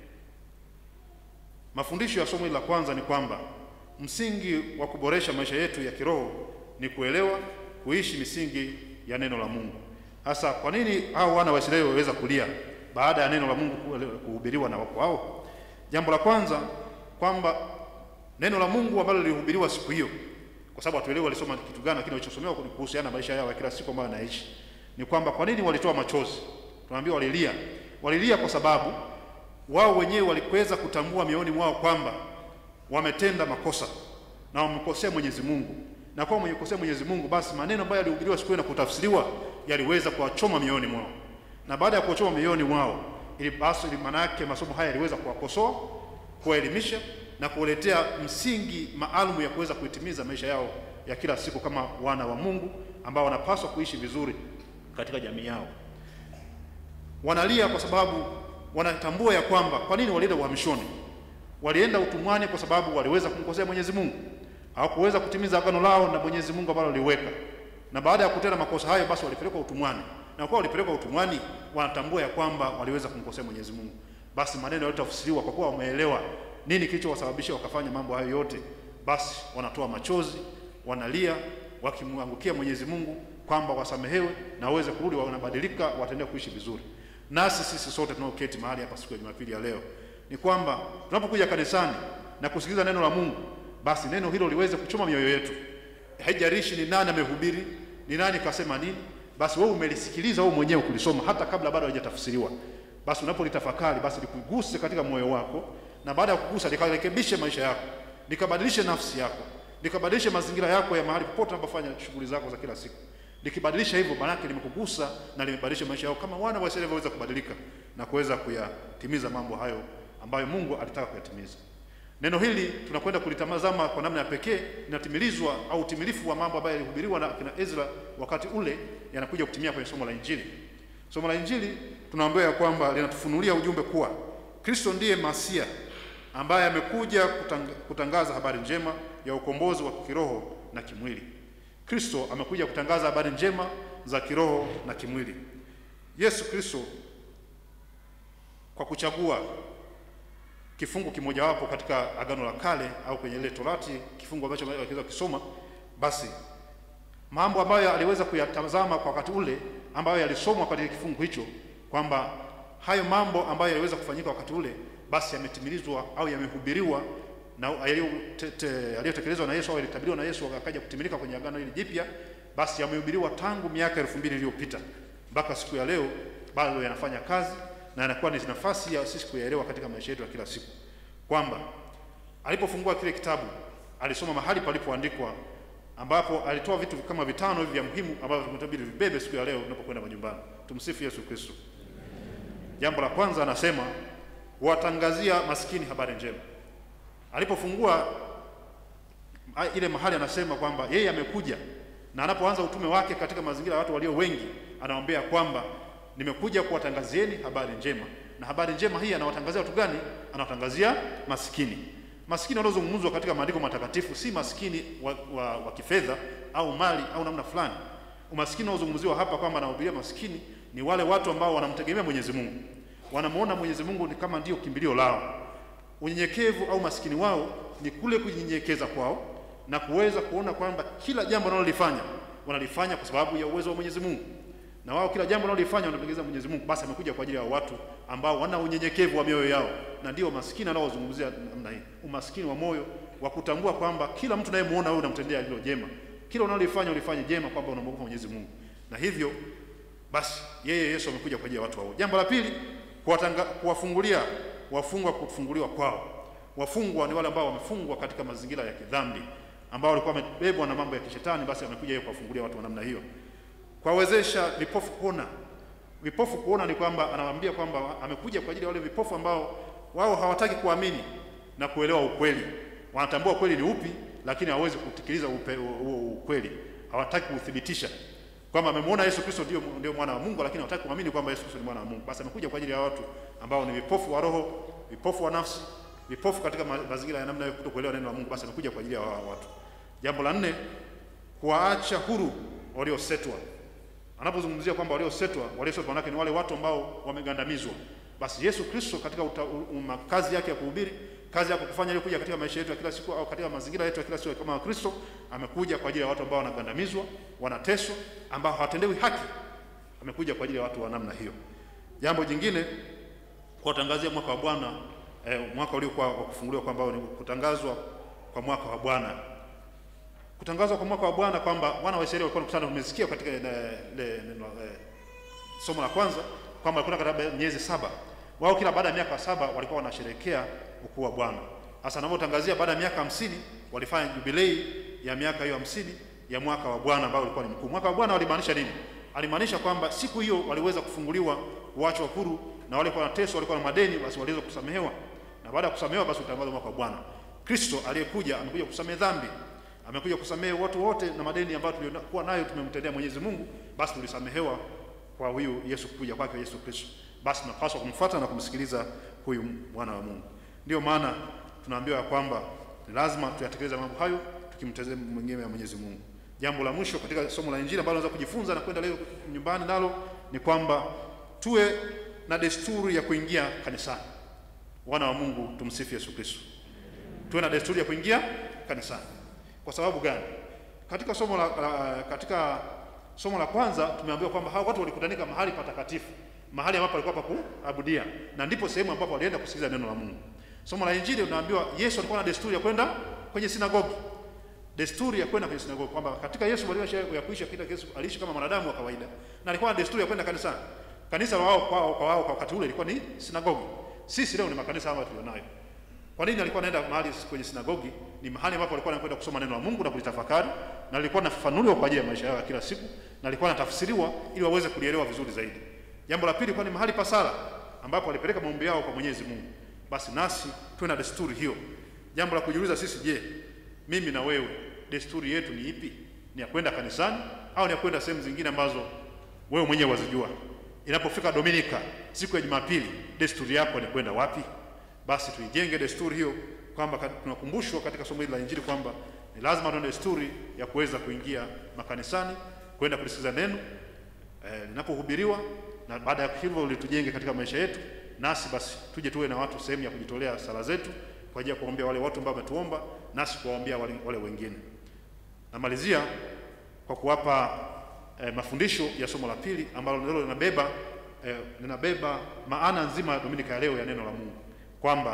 Mafundisho ya somo hili la kwanza ni kwamba msingi wa kuboresha maisha yetu ya kiroho ni kuelewa, kuishi misingi ya neno la Mungu. Sasa kwa nini hao wana wa Israeli waliweza kulia baada ya neno la Mungu kuhubiriwa na wako wao? Jambo la kwanza kwamba neno la Mungu ambalo lilihubiriwa siku hiyo, kwa sababu hatuelewi walisoma kitu gani, lakini walichosomewa ni kuhusiana na maisha yao ya kila siku ambayo wanaishi, ni kwamba kwa nini walitoa machozi? Tunaambiwa walilia. Walilia kwa sababu wao wenyewe waliweza kutambua mioyoni mwao kwamba wametenda makosa na wamekosea Mwenyezi Mungu, na kwa mwenye kukosea Mwenyezi Mungu, basi maneno ambayo yalihubiriwa siku hiyo na kutafsiriwa yaliweza kuwachoma mioyoni mwao, na baada ya kuwachoma mioyoni mwao, ili basi ili maana yake masomo haya yaliweza kuwakosoa, kuwaelimisha na kuwaletea msingi maalum ya kuweza kuitimiza maisha yao ya kila siku kama wana wa Mungu ambao wanapaswa kuishi vizuri katika jamii yao. Wanalia kwa sababu wanatambua ya kwamba kwa nini walienda uhamishoni. Walienda utumwani kwa sababu waliweza kumkosea Mwenyezi Mungu, hawakuweza kutimiza agano lao na Mwenyezi Mungu ambalo waliweka, na baada ya kutenda makosa hayo, basi walipelekwa utumwani, na kwa walipelekwa utumwani, wanatambua ya kwamba waliweza kumkosea Mwenyezi Mungu. Basi maneno yalitafsiriwa kwa kuwa wameelewa nini kilichowasababisha wakafanya mambo hayo yote, basi wanatoa machozi, wanalia, wakimwangukia Mwenyezi Mungu kwamba wasamehewe na waweze kurudi, wanabadilika, wataendelea kuishi vizuri. Nasi sisi sote tunaoketi mahali hapa siku ya Jumapili ya leo ni kwamba tunapokuja kanisani na kusikiliza neno la Mungu, basi neno hilo liweze kuchoma mioyo yetu. haijalishi ni nani amehubiri, ni nani kasema nini, basi wewe umelisikiliza wewe mwenyewe kulisoma hata kabla bado halijatafsiriwa. Basi unapolitafakari basi likuguse katika moyo wako, na baada ya kugusa likarekebishe maisha yako, likabadilishe nafsi yako, likabadilishe mazingira yako ya mahali popote unapofanya shughuli zako za kila siku. Likibadilisha hivyo, maanake limekugusa na limebadilisha maisha yako, kama wana wa Israeli waweza kubadilika na kuweza kuyatimiza mambo hayo ambayo Mungu alitaka kuyatimiza. Neno hili tunakwenda kulitazama kwa namna ya pekee, linatimilizwa au utimilifu wa mambo ambayo yalihubiriwa na kina Ezra wakati ule yanakuja kutimia kwenye somo la Injili. Somo la Injili tunaambiwa ya kwamba linatufunulia ujumbe kuwa Kristo ndiye Masia ambaye amekuja kutang kutangaza habari njema ya ukombozi wa kiroho na kimwili. Kristo amekuja kutangaza habari njema za kiroho na kimwili. Yesu Kristo kwa kuchagua kifungu kimojawapo katika Agano la Kale au kwenye ile Torati, kifungu ambacho aliweza kusoma, basi mambo ambayo aliweza kuyatazama kwa wakati ule ambayo yalisomwa katika kifungu hicho, kwamba hayo mambo ambayo yaliweza kufanyika wakati ule, basi yametimilizwa au yamehubiriwa na yaliyotekelezwa na Yesu au yalitabiriwa na Yesu akaja kutimilika kwenye agano hili jipya, basi yamehubiriwa tangu miaka elfu mbili iliyopita mpaka siku ya leo, bado yanafanya kazi na yanakuwa ni nafasi ya sisi kuyaelewa katika maisha yetu ya kila siku, kwamba alipofungua kile kitabu alisoma mahali palipoandikwa, ambapo alitoa vitu kama vitano hivi vya muhimu ambavyo tumetabiri vibebe siku ya leo tunapokwenda majumbani. Tumsifu Yesu Kristo. Jambo la kwanza anasema watangazia maskini habari njema. Alipofungua ile mahali anasema kwamba yeye amekuja, na anapoanza utume wake katika mazingira ya watu walio wengi, anawaambia kwamba nimekuja kuwatangazieni habari njema. Na habari njema hii anawatangazia watu gani? Anawatangazia maskini. Maskini wanaozungumzwa katika maandiko matakatifu si maskini wa, wa, wa kifedha au mali au namna fulani. Umaskini unaozungumziwa hapa kwamba anahubiria maskini ni wale watu ambao wanamtegemea Mwenyezi Mungu, wanamuona Mwenyezi Mungu ni kama ndio kimbilio lao. Unyenyekevu au maskini wao ni kule kujinyenyekeza kwao na kuweza kuona kwamba kila jambo wanalolifanya wanalifanya kwa sababu ya uwezo wa Mwenyezi Mungu na wao kila jambo wanalolifanya wanampendeza Mwenyezi Mungu, basi amekuja kwa ajili ya watu ambao wana unyenyekevu wa mioyo yao, na ndio maskini anaozungumzia namna hii, umaskini wa moyo wa kutambua kwamba kila mtu nayemuona wewe unamtendea lilo jema, kila unalolifanya ulifanye jema, kwamba unamwogopa Mwenyezi Mungu, na hivyo basi yeye Yesu amekuja kwa ajili ya watu hao. Jambo la pili, kuwatanga kuwafungulia wafungwa kufunguliwa kwao. Wafungwa ni wale ambao wamefungwa katika mazingira ya kidhambi, ambao walikuwa wamebebwa na mambo ya kishetani, basi amekuja yeye kuwafungulia watu wa namna hiyo kuwawezesha vipofu kuona. Vipofu kuona ni kwamba anawaambia kwamba amekuja kwa ajili ya wale vipofu ambao wao hawataki kuamini na kuelewa ukweli. Wanatambua ukweli ni upi, lakini hawawezi kutekeleza huo ukweli, hawataki kuuthibitisha kwamba amemwona Yesu Kristo ndio ndio mwana wa Mungu, lakini hawataki kuamini kwamba Yesu Kristo ni mwana wa Mungu. Basi amekuja kwa ajili ya watu ambao ni vipofu wa roho, vipofu wa nafsi, vipofu katika mazingira ya namna ya kutokuelewa neno la Mungu. Basi amekuja kwa ajili ya watu. Jambo la nne, kuwaacha huru waliosetwa anapozungumzia kwamba waliosetwa, waliosetwa manake ni wale watu ambao wamegandamizwa. Basi Yesu Kristo katika uta, um, kazi yake ya kuhubiri, kazi yake kufanya ile kuja katika maisha yetu ya kila siku au katika mazingira yetu ya kila siku kama Kristo, amekuja kwa ajili ya watu ambao wanagandamizwa, wanateswa, ambao hawatendewi haki. Amekuja kwa ajili ya watu wa namna hiyo. Jambo jingine, kuwatangazia mwaka wa Bwana eh, mwaka uliokuwa wa kufunguliwa kwamba ni kutangazwa kwa mwaka wa Bwana kutangazwa kwa mwaka wa Bwana kwamba wana wa Israeli walikuwa wanakutana. Tumesikia katika neno somo la kwanza kwamba walikuwa katika miezi saba, wao kila baada ya miaka saba walikuwa wanasherehekea ukuu wa Bwana. Hasa anavyotangazia baada ya miaka hamsini walifanya jubilei ya miaka hiyo hamsini ya mwaka wa Bwana ambao ulikuwa ni mkuu. Mwaka wa Bwana walimaanisha nini? Alimaanisha kwamba siku hiyo waliweza kufunguliwa, kuachwa huru, na wale walikuwa wanateswa, walikuwa na madeni, basi waliweza kusamehewa, na baada ya kusamehewa, basi utangazwa mwaka wa Bwana. Kristo aliyekuja amekuja kusamehe dhambi amekuja kusamehe watu wote na madeni ambayo tuliokuwa nayo tumemtendea Mwenyezi Mungu, basi tulisamehewa kwa huyu Yesu, kuja kwake Yesu Kristo. Basi tunapaswa kumfuata na kumsikiliza huyu mwana wa Mungu. Ndio maana tunaambiwa ya kwamba ni lazima tuyatekeleze mambo hayo tukimtazama mwingine ya Mwenyezi Mungu. Jambo la mwisho katika somo la Injili ambalo tunaweza kujifunza na kwenda leo nyumbani nalo ni kwamba tuwe na desturi ya kuingia kanisani. Wana wa Mungu, tumsifu Yesu Kristo. Tuwe na desturi ya kuingia kanisani. Kwa sababu gani? Katika somo la, la katika somo la kwanza tumeambiwa kwamba hao watu walikutanika mahali patakatifu, mahali ambapo walikuwa pa kuabudia, na ndipo sehemu ambapo walienda kusikiliza neno la Mungu. Somo la Injili tunaambiwa Yesu alikuwa na desturi ya kwenda kwenye sinagogi, desturi ya kwenda kwenye sinagogi, kwamba katika Yesu maisha ya kuishi katika Yesu aliishi kama mwanadamu wa kawaida, na alikuwa na desturi ya kwenda kanisani. Kanisa la wao kwao kwa wao kwa wakati ule ilikuwa ni sinagogi. Sisi leo ni makanisa haya tulionayo. Kwa nini alikuwa anaenda mahali kwenye sinagogi? Ni mahali ambapo alikuwa anakwenda kusoma neno la Mungu na kulitafakari, na alikuwa anafafanuliwa kwa ajili ya maisha yao ya kila siku, na alikuwa anatafsiriwa ili waweze kulielewa vizuri zaidi. Jambo la pili, kwa ni mahali pa sala ambapo walipeleka maombi yao kwa Mwenyezi Mungu. Basi nasi tuwe na desturi hiyo. Jambo la kujiuliza sisi, je, mimi na wewe desturi yetu ni ipi? Ni ya kwenda kanisani au ni ya kwenda sehemu zingine ambazo wewe mwenyewe wazijua? Inapofika Dominika, siku ya Jumapili, desturi yako ni kwenda wapi? Basi tuijenge desturi hiyo, kwamba ka- tunakumbushwa katika somo hili la Injili kwamba ni lazima tuwe na desturi ya kuweza kuingia makanisani, kwenda kulisikiza neno eh, linapohubiriwa, na baada ya hivyo litujenge katika maisha yetu, nasi basi tuje tuwe na watu sehemu ya kujitolea sala zetu kwa ajili ya kuwaombea wale watu ambao wametuomba, nasi kuwaombea wale, wale wengine. Namalizia kwa kuwapa eh, mafundisho ya somo la pili ambalo nalo linabeba eh, linabeba maana nzima ya Dominika ya leo ya neno la Mungu kwamba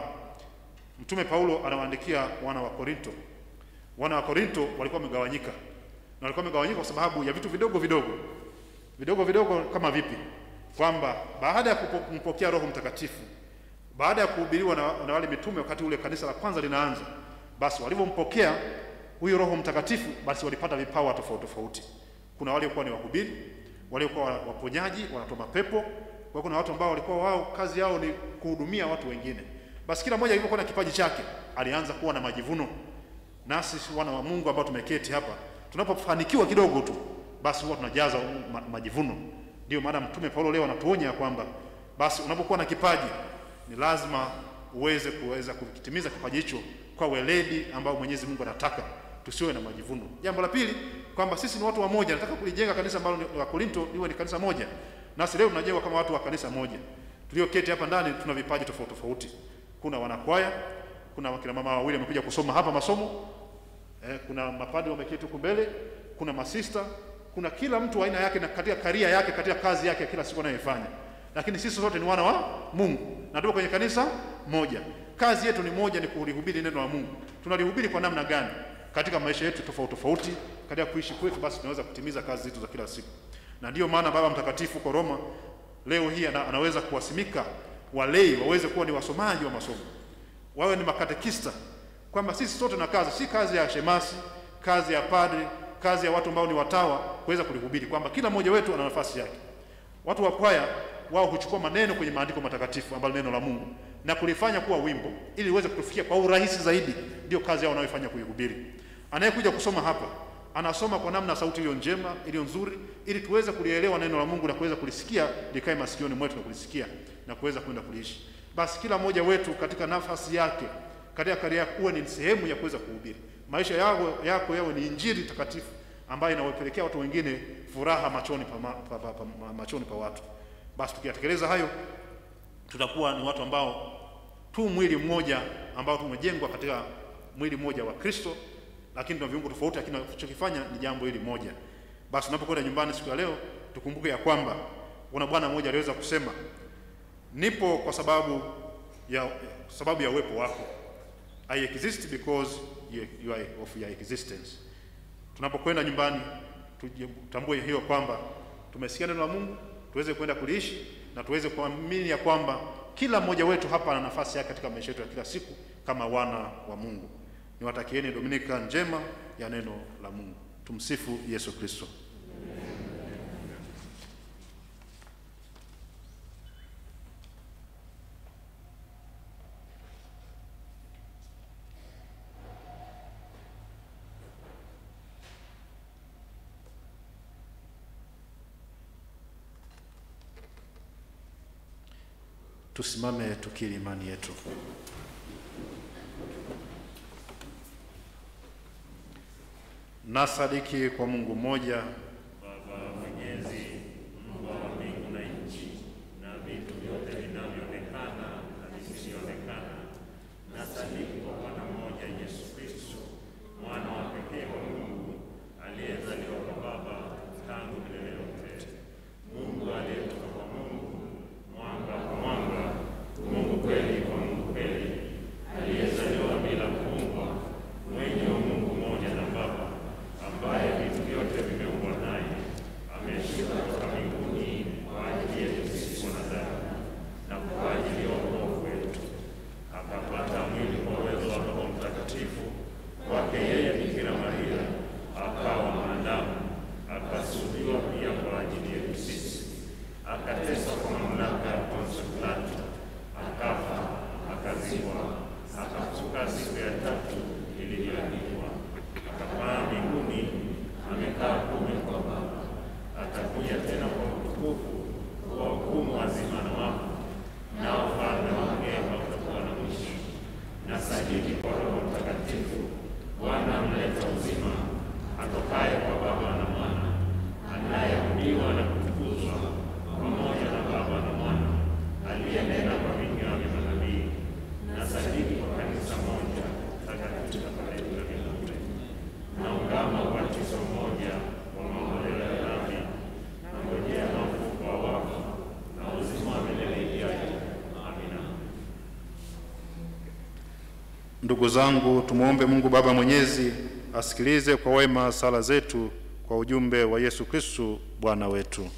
Mtume Paulo anawaandikia wana wa Korinto. Wana wa Korinto walikuwa wamegawanyika, na walikuwa wamegawanyika kwa sababu ya vitu vidogo vidogo vidogo vidogo. Kama vipi? Kwamba baada ya kupo- kumpokea Roho Mtakatifu, baada ya kuhubiriwa na, na wale mitume wakati ule kanisa la kwanza linaanza, basi walivyompokea huyo Roho Mtakatifu, basi walipata vipawa tofauti tofauti. Kuna waliokuwa ni wahubiri, waliokuwa waponyaji, wanatoa mapepo. Kwa kuna watu ambao walikuwa wao kazi yao ni kuhudumia watu wengine. Basi kila mmoja alivyokuwa na kipaji chake, alianza kuwa na majivuno. Nasi wana wa Mungu ambao tumeketi hapa, tunapofanikiwa kidogo tu, basi huwa tunajaza ma majivuno. Ndio maana Mtume Paulo leo anatuonya kwamba basi unapokuwa na kipaji ni lazima uweze kuweza kukitimiza kipaji hicho kwa weledi ambao Mwenyezi Mungu anataka, tusiwe na majivuno. Jambo la pili kwamba sisi ni watu wa moja, nataka kulijenga kanisa ambalo ni la Korinto liwe ni kanisa moja. Nasi leo tunajengwa kama watu wa kanisa moja. Tulioketi hapa ndani tuna vipaji tofauti tofauti. Kuna wanakwaya, kuna wakina mama wawili wamekuja kusoma hapa masomo. Eh, kuna mapadri wameketi huku mbele, kuna masista, kuna kila mtu aina yake na katika karia yake, katika kazi yake kila siku anayoifanya. Lakini sisi sote ni wana wa Mungu na tuko kwenye kanisa moja. Kazi yetu ni moja, ni kulihubiri neno la Mungu. Tunalihubiri kwa namna gani? Katika maisha yetu tofauti tofauti, katika kuishi kwetu, basi tunaweza kutimiza kazi zetu za kila siku. Na ndiyo maana Baba Mtakatifu kwa Roma leo hii ana, anaweza kuwasimika walei waweze kuwa ni wasomaji wa masomo, wawe ni makatekista, kwamba sisi sote na kazi, si kazi ya shemasi, kazi ya padri, kazi ya watu ambao ni watawa kuweza kulihubiri, kwamba kila mmoja wetu ana nafasi yake. Watu wa kwaya wao huchukua maneno kwenye maandiko matakatifu ambalo neno la Mungu na kulifanya kuwa wimbo ili iweze kutufikia kwa urahisi zaidi. Ndio kazi yao wanayofanya kuihubiri. Anayekuja kusoma hapa anasoma kwa namna sauti iliyo njema, iliyo nzuri, ili tuweze kulielewa neno la Mungu na kuweza kulisikia likae masikioni mwetu na kulisikia na kuweza kwenda kuliishi. Basi kila mmoja wetu katika nafasi yake katika karia yako uwe ni sehemu ya kuweza kuhubiri. Maisha yako yako yawe ni injili takatifu ambayo inawapelekea watu wengine furaha machoni pa, ma, pa, pa, pa, ma- machoni pa watu. Basi tukiyatekeleza hayo, tutakuwa ni watu ambao tu mwili mmoja ambao tumejengwa katika mwili mmoja wa Kristo, lakini tuna viungo tofauti, lakini tunachokifanya ni jambo hili moja. Basi tunapokwenda nyumbani siku ya leo, tukumbuke ya kwamba kuna bwana mmoja aliweza kusema, nipo kwa sababu ya sababu ya uwepo wako. I exist because you, you are of your existence. Tunapokwenda nyumbani tutambue hiyo kwamba tumesikia neno la Mungu, tuweze kwenda kuliishi na tuweze kuamini ya kwamba kila mmoja wetu hapa ana nafasi yake katika maisha yetu ya kila siku kama wana wa Mungu. Niwatakieni Dominika njema ya neno la Mungu. Tumsifu Yesu Kristo. Tusimame tukiri imani yetu. Nasadiki kwa Mungu mmoja Baba Mwenyezi, Mungu wa mbingu na nchi na vitu vyote vinavyoonekana na visivyoonekana. Nasadiki kwa Bwana mmoja Yesu Kristo, mwana wa pekee wa Mungu, aliyezaliwa kwa Baba tangu milele yote, Mungu aliyetoka kwa Mungu, mwanga kwa mwanga, Mungu kweli kwa Mungu kweli, aliyezaliwa bila kuumbwa, mwenye wa Mungu mmoja na Baba akazikwa, akafufuka siku ya tatu ilivyoandikwa, akapaa mbinguni, amekaa kuume kwa Baba, atakuja tena kwa utukufu kuwahukumu wazima na wafu, na ufalme wake hautakuwa na mwisho. Na sadiki kwa Roho Mtakatifu, Bwana mleta uzima, atokaye kwa Baba na Mwana, anayeabudiwa na kutukuzwa pamoja na Baba na Mwana, aliyenena kwa vinywa vya manabii. Na sadiki kwa kanisa moja takatifu la milele, na ungama ubatizo mmoja wa maondoleo ya dhambi, na ngojea mafufuko wa wafu na uzima wa milele ijayo. Amina. Ndugu zangu, tumwombe Mungu Baba Mwenyezi asikilize kwa wema sala zetu kwa ujumbe wa Yesu Kristu Bwana wetu.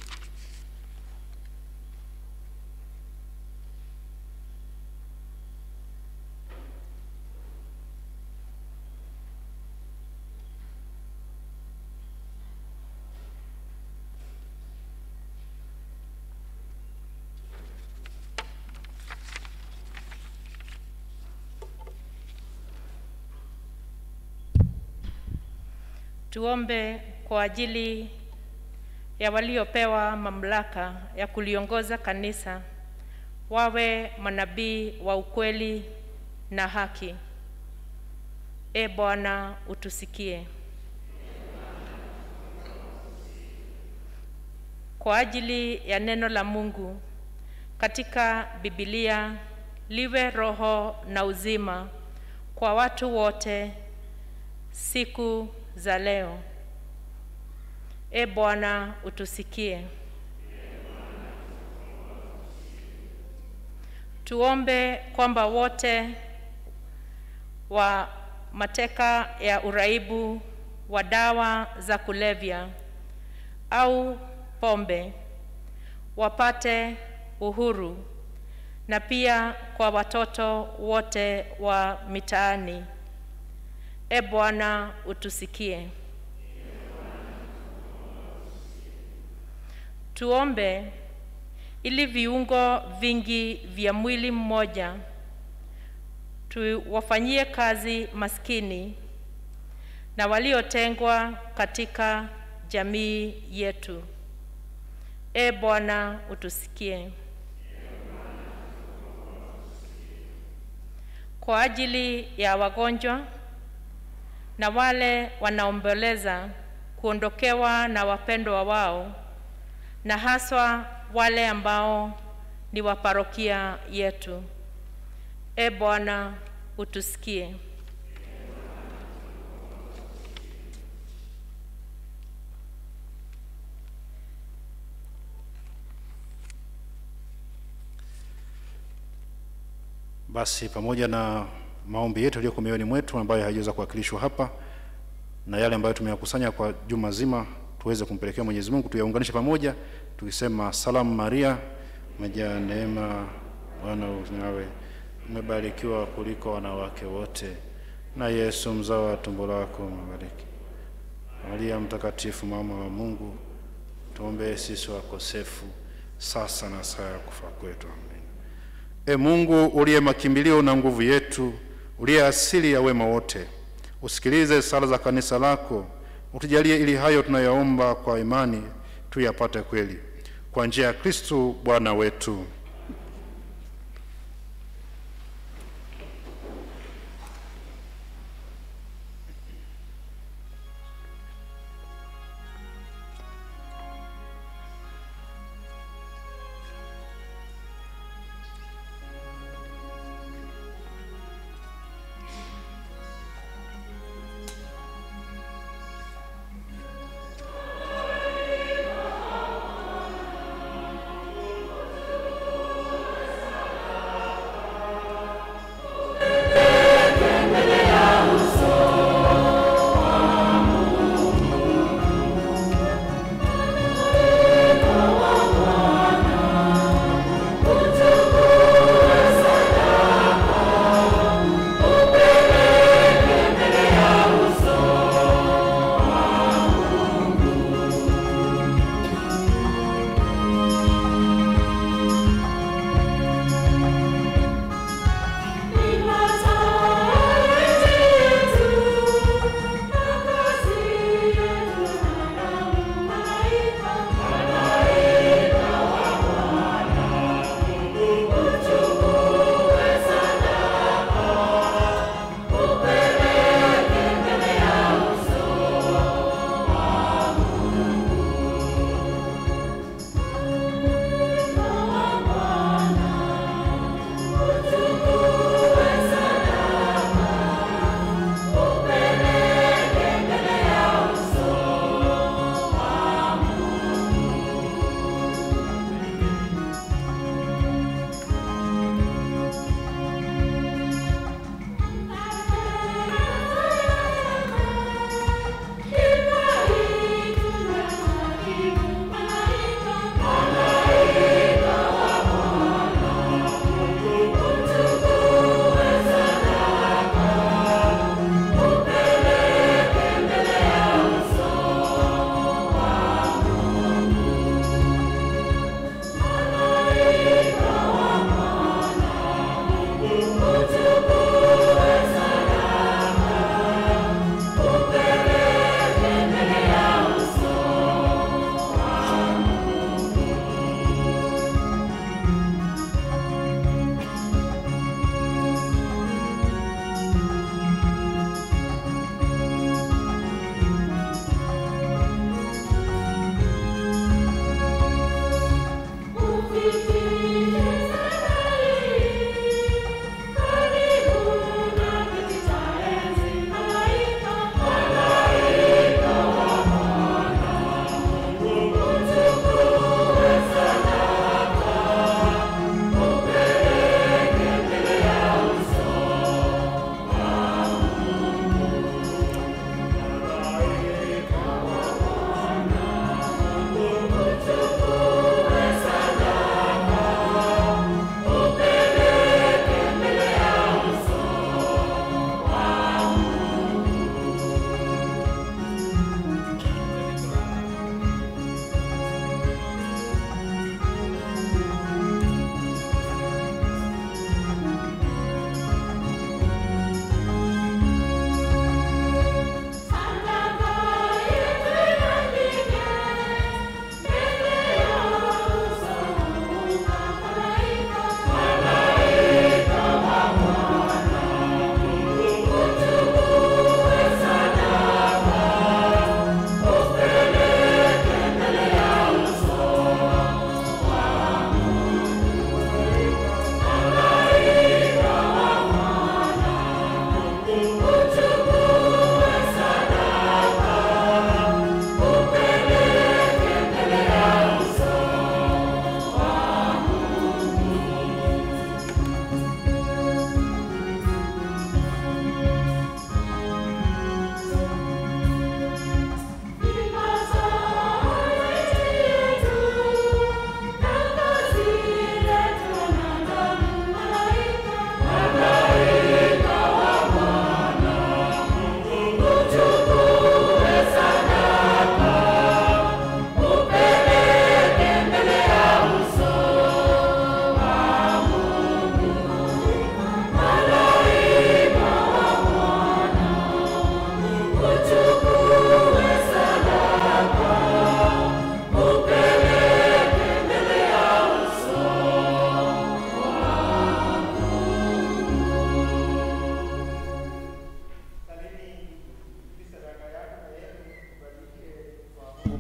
Tuombe kwa ajili ya waliopewa mamlaka ya kuliongoza kanisa, wawe manabii wa ukweli na haki. E Bwana, utusikie. Kwa ajili ya neno la Mungu katika Biblia liwe roho na uzima kwa watu wote siku za leo. E Bwana, utusikie. Tuombe kwamba wote wa mateka ya uraibu wa dawa za kulevya au pombe wapate uhuru na pia kwa watoto wote wa mitaani. E Bwana, utusikie. Tuombe ili viungo vingi vya mwili mmoja tuwafanyie kazi maskini na waliotengwa katika jamii yetu. E Bwana, utusikie. Kwa ajili ya wagonjwa na wale wanaomboleza kuondokewa na wapendwa wao, na haswa wale ambao ni wa parokia yetu. E Bwana, utusikie. Basi pamoja na maombi yetu yaliyoko mioyoni mwetu ambayo hayajaweza kuwakilishwa hapa na yale ambayo tumeyakusanya kwa juma zima, tuweze kumpelekea Mwenyezi Mungu, tuyaunganishe pamoja tukisema: Salamu Maria, umejaa neema, Bwana yu nawe, umebarikiwa kuliko wanawake wote, na Yesu mzao wa tumbo lako umebariki. Maria Mtakatifu, mama wa Mungu, tuombee sisi wakosefu, sasa na saa ya kufa kwetu. Amen. E Mungu uliye makimbilio na nguvu yetu, uliye asili ya wema wote, usikilize sala za kanisa lako, utujalie ili hayo tunayaomba kwa imani tuyapate kweli, kwa njia ya Kristu Bwana wetu. Amen.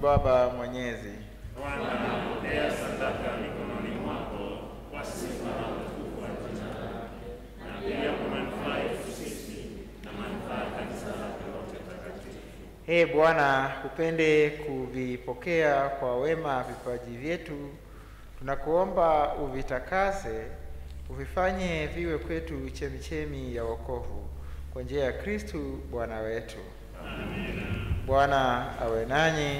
Baba Mwenyezi. Bwana, pokea sadaka mikononi mwako kwa sifa na utukufu wa jina lake, na pia kwa manufaa yetu sisi na manufaa ya kanisa lake lote takatifu. Ee Bwana, upende kuvipokea kwa wema vipaji vyetu, tunakuomba uvitakase, uvifanye viwe kwetu chemichemi ya wokovu kwa njia ya Kristu Bwana wetu. Bwana awe nanyi.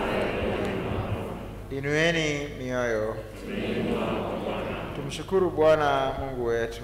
Inueni mioyo. Tumshukuru Bwana Mungu wetu.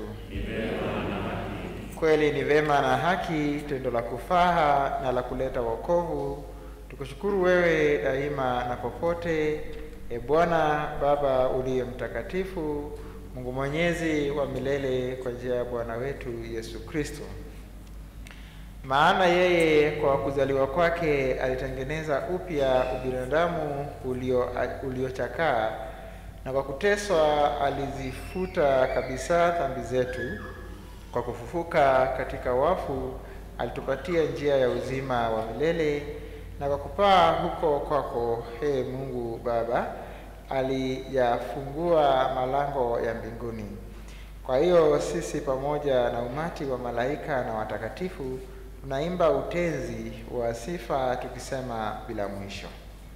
Kweli ni vema na haki, tendo la kufaha na la kuleta wokovu. Tukushukuru wewe daima na popote, e Bwana Baba uliye mtakatifu, Mungu mwenyezi wa milele, kwa njia ya Bwana wetu Yesu Kristo. Maana yeye kwa kuzaliwa kwake alitengeneza upya ubinadamu ulio uliochakaa, na kwa kuteswa alizifuta kabisa dhambi zetu. Kwa kufufuka katika wafu alitupatia njia ya uzima wa milele, na kwa kupaa huko kwako, he Mungu Baba, aliyafungua malango ya mbinguni. Kwa hiyo sisi pamoja na umati wa malaika na watakatifu tunaimba utenzi wa sifa tukisema bila mwisho.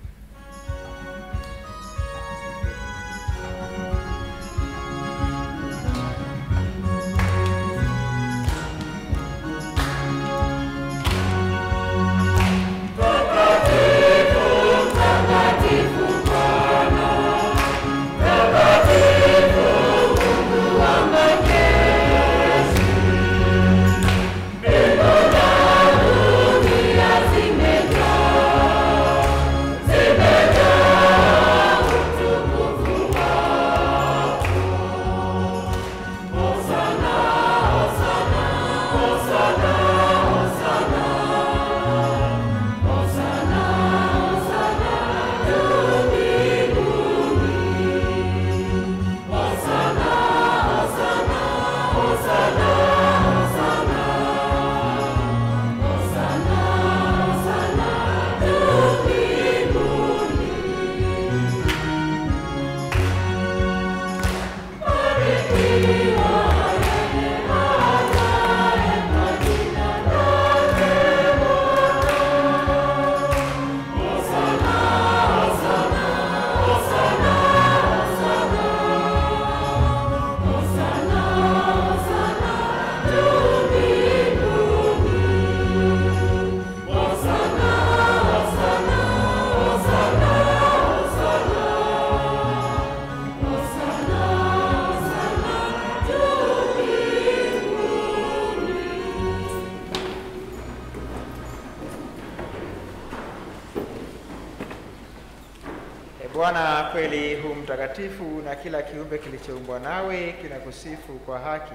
E Bwana, kweli hu mtakatifu, na kila kiumbe kilichoumbwa nawe kinakusifu kwa haki.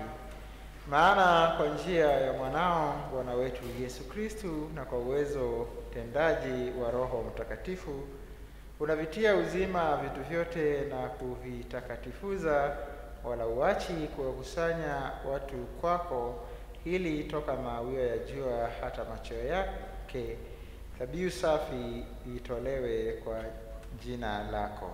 Maana kwa njia ya mwanao Bwana wetu Yesu Kristu, na kwa uwezo tendaji wa Roho Mtakatifu, unavitia uzima vitu vyote na kuvitakatifuza, wala uachi kuwakusanya watu kwako, ili toka mawio ya jua hata macho yake dhabihu safi itolewe kwa jina lako.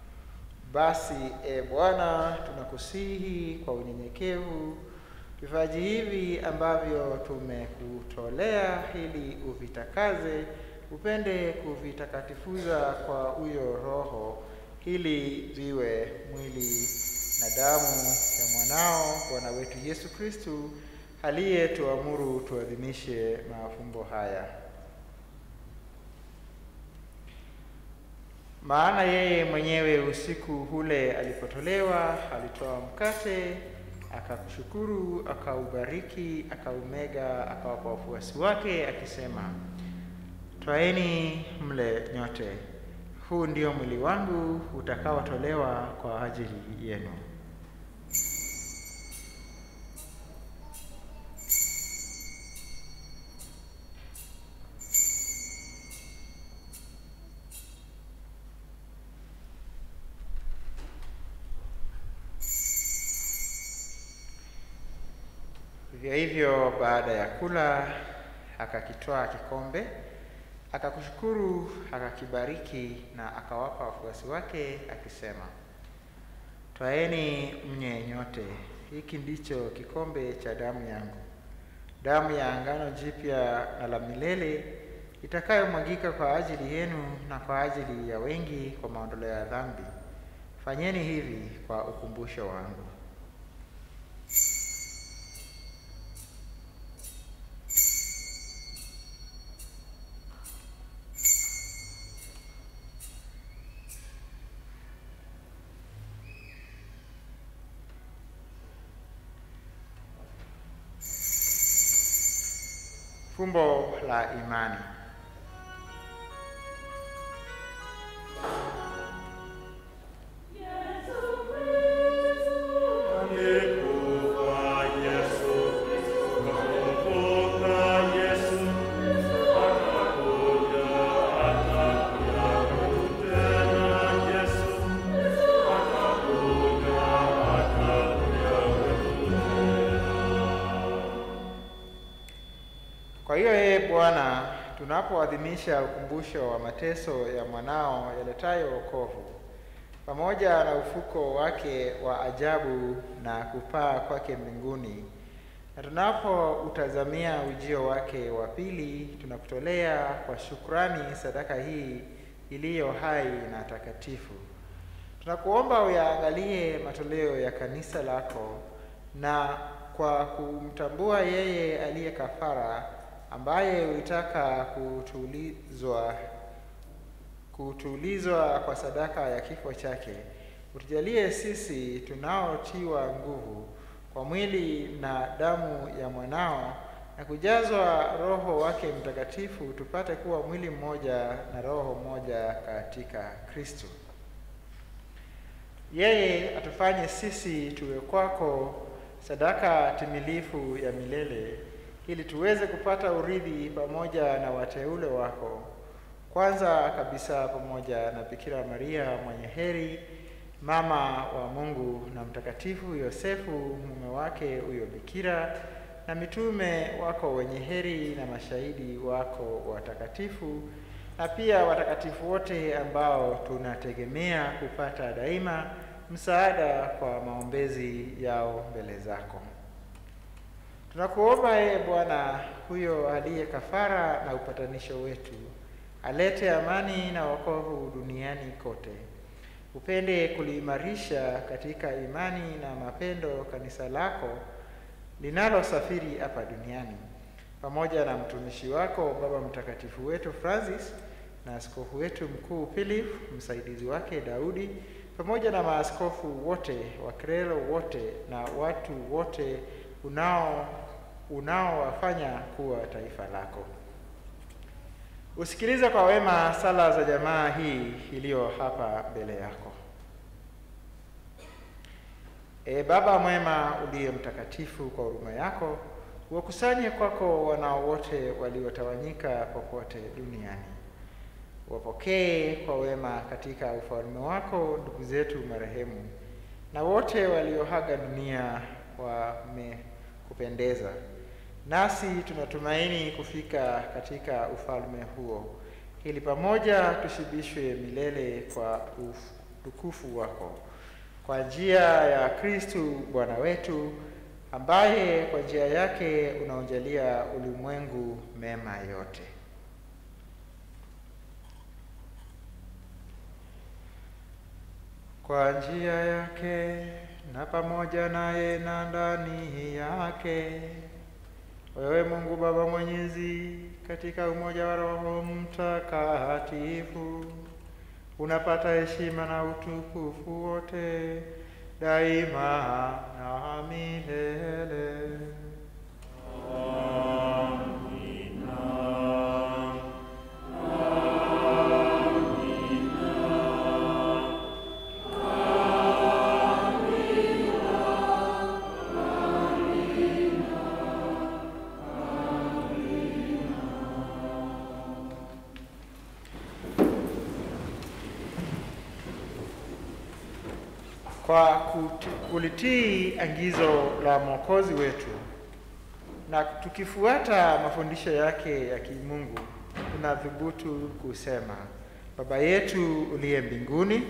Basi e Bwana, tunakusihi kwa unyenyekevu vipaji hivi ambavyo tumekutolea, ili uvitakaze, upende kuvitakatifuza kwa huyo Roho, ili viwe mwili na damu ya mwanao Bwana wetu Yesu Kristu, aliyetuamuru tuadhimishe mafumbo haya. Maana yeye mwenyewe usiku ule alipotolewa, alitoa mkate, akakushukuru, akaubariki, akaumega, akawapa wafuasi wake, akisema, twaeni mle nyote, huu ndio mwili wangu utakaotolewa kwa ajili yenu. Vivyo hivyo baada ya kula akakitwaa kikombe, Akakushukuru, akakibariki na akawapa wafuasi wake akisema, Twaeni mnye nyote, hiki ndicho kikombe cha damu yangu, damu ya angano jipya na la milele itakayomwagika kwa ajili yenu na kwa ajili ya wengi kwa maondoleo ya dhambi. Fanyeni hivi kwa ukumbusho wangu. Fumbo la imani. Kwa hiyo yeye Bwana, tunapoadhimisha ukumbusho wa mateso ya mwanao yaletayo wokovu, pamoja na ufuko wake wa ajabu na kupaa kwake mbinguni, na tunapoutazamia ujio wake wa pili, tunakutolea kwa shukrani sadaka hii iliyo hai na takatifu. Tunakuomba uyaangalie matoleo ya kanisa lako na kwa kumtambua yeye aliye kafara ambaye ulitaka kutulizwa kutulizwa kwa sadaka ya kifo chake, utujalie sisi tunaotiwa nguvu kwa mwili na damu ya mwanao na kujazwa Roho wake Mtakatifu, tupate kuwa mwili mmoja na roho moja katika Kristo. Yeye atufanye sisi tuwe kwako sadaka timilifu ya milele ili tuweze kupata urithi pamoja na wateule wako, kwanza kabisa pamoja na Bikira Maria mwenye heri, mama wa Mungu, na Mtakatifu Yosefu mume wake huyo bikira, na mitume wako wenye heri, na mashahidi wako watakatifu, na pia watakatifu wote ambao tunategemea kupata daima msaada kwa maombezi yao mbele zako. Tunakuomba yeye Bwana, huyo aliye kafara na upatanisho wetu, alete amani na wokovu duniani kote. Upende kuliimarisha katika imani na mapendo kanisa lako linalosafiri hapa duniani, pamoja na mtumishi wako Baba Mtakatifu wetu Francis na askofu wetu mkuu Philip, msaidizi wake Daudi, pamoja na maaskofu wote, wakrelo wote na watu wote unao unaowafanya kuwa taifa lako. Usikilize kwa wema sala za jamaa hii iliyo hapa mbele yako. E Baba mwema uliye mtakatifu, kwa huruma yako wakusanye kwako wanao wote waliotawanyika popote duniani. Wapokee kwa wema katika ufalme wako ndugu zetu marehemu na wote walioaga dunia wamekupendeza. Nasi tunatumaini kufika katika ufalme huo, ili pamoja tushibishwe milele kwa utukufu wako, kwa njia ya Kristu Bwana wetu, ambaye kwa njia yake unaojalia ulimwengu mema yote. Kwa njia yake na pamoja naye na ndani yake wewe Mungu Baba Mwenyezi, katika umoja wa Roho Mtakatifu, unapata heshima na utukufu wote daima na milele. Kwa kuti- kulitii agizo la Mwokozi wetu na tukifuata mafundisho yake ya kimungu, tunathubutu kusema, Baba yetu uliye mbinguni,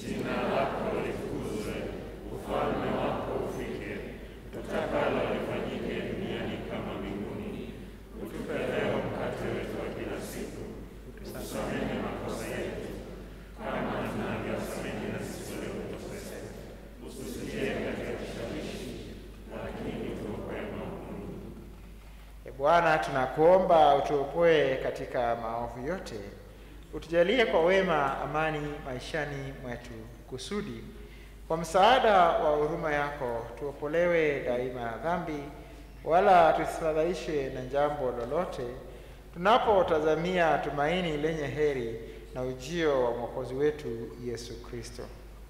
E Bwana, tunakuomba utuopoe katika maovu yote, utujalie kwa wema amani maishani mwetu, kusudi kwa msaada wa huruma yako tuopolewe daima na dhambi, wala tusifadhaishwe na jambo lolote, tunapotazamia tumaini lenye heri na ujio wa mwokozi wetu Yesu Kristo.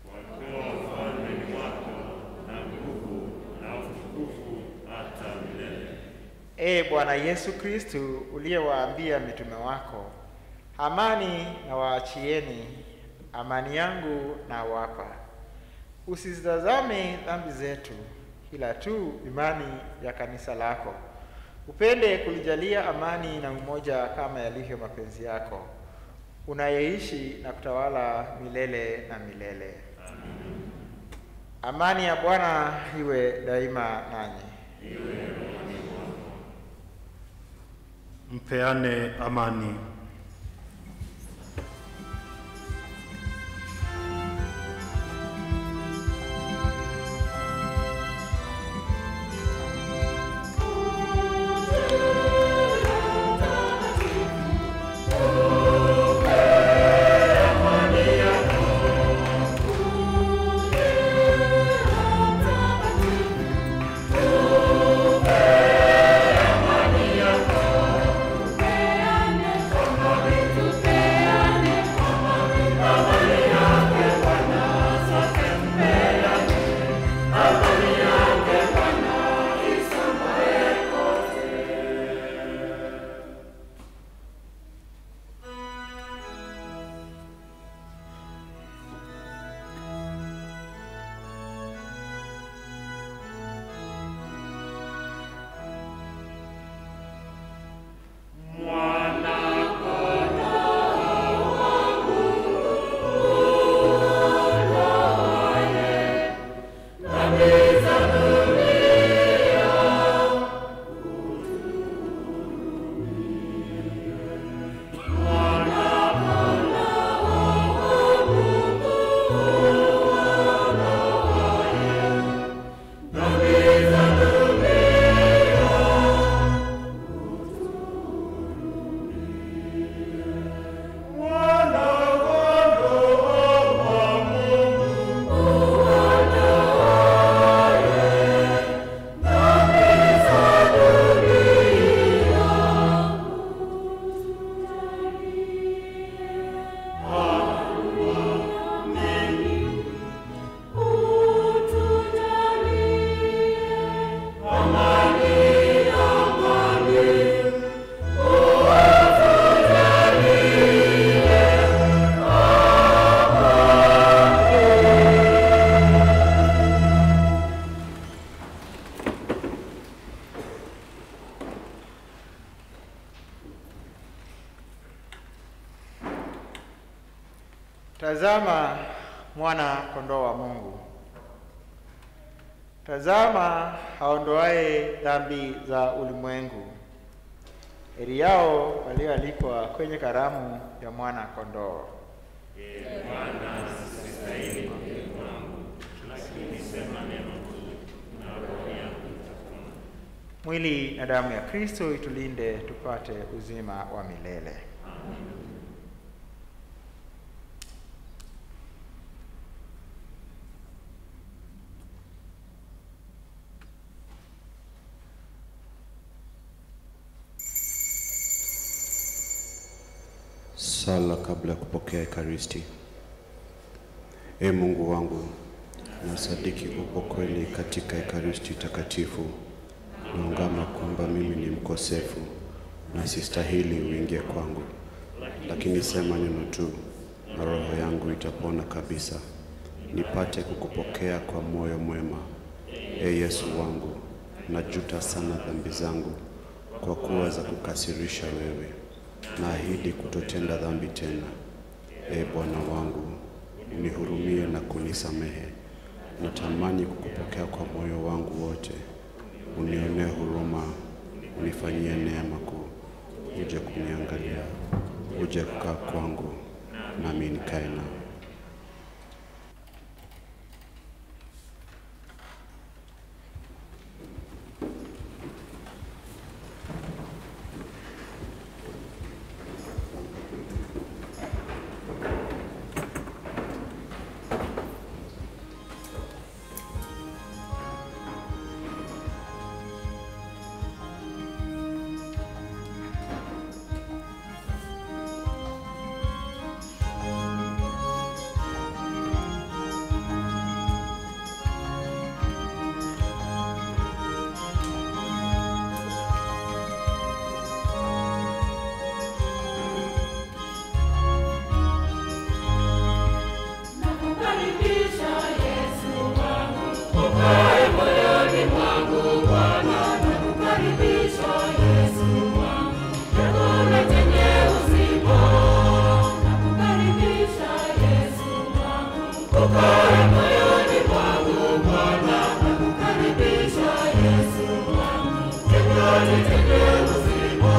Ee Bwana Yesu Kristu, uliyewaambia mitume wako, amani na waachieni, amani yangu na wapa, usizitazame dhambi zetu, ila tu imani ya kanisa lako. Upende kulijalia amani na umoja kama yalivyo mapenzi yako, unayeishi na kutawala milele na milele. Amani ya Bwana iwe daima nanyi. Mpeane amani. Tazama mwana kondoo wa Mungu. Tazama aondoaye dhambi za ulimwengu. Heri yao walioalikwa kwenye karamu ya mwana kondoo. Mwili na damu ya Kristo itulinde tupate uzima wa milele. Sala kabla ya kupokea Ekaristi. Ee Mungu wangu, nasadiki upo kweli katika Ekaristi takatifu. Naungama kwamba mimi ni mkosefu na sistahili uingie kwangu, lakini sema neno tu na roho yangu itapona kabisa, nipate kukupokea kwa moyo mwema. Ee Yesu wangu, najuta sana dhambi zangu kwa kuwa za kukasirisha wewe. naahidi kutotenda dhambi tena. E Bwana wangu, unihurumie na kunisamehe. Natamani kukupokea kwa moyo wangu wote. Unionee huruma, unifanyie neema kuu. Uje kuniangalia, uje kukaa kwangu, nami nikae nao. Nakukaribisha Yesu wangu, ukae moyoni mwangu Bwana. Nakukaribisha Yesu wangu, chakula chenye uzima. Nakukaribisha Yesu wangu, ukae moyoni mwangu Bwana. Nakukaribisha Yesu wangu, chakula chenye uzima.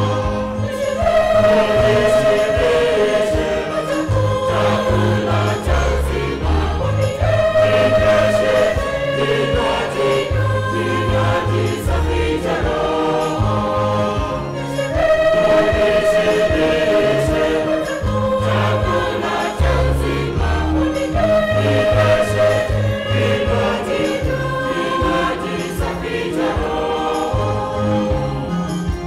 Nishibishe chakula cha uzima. Ninyeshe kinywaji, kinywaji safi cha Roho. Nishibishe chakula cha uzima. Ninyeshe kinywaji, kinywaji safi cha Roho.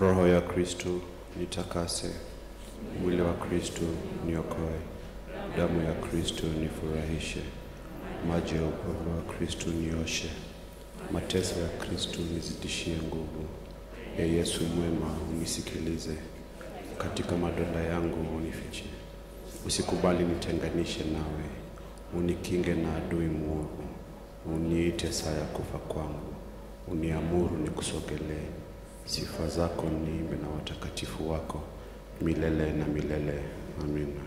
Roho ya Kristo nitakase, mwili wa Kristo niokoe, damu ya Kristo nifurahishe, maji ya upendo wa Kristo nioshe, mateso ya Kristo nizidishie nguvu. E Yesu mwema, unisikilize, katika madonda yangu unifiche, usikubali nitenganishe nawe, unikinge na adui mwovu, uniite saa ya kufa kwangu, uniamuru nikusogelee. Sifa zako niimbe na watakatifu wako milele na milele. Amina.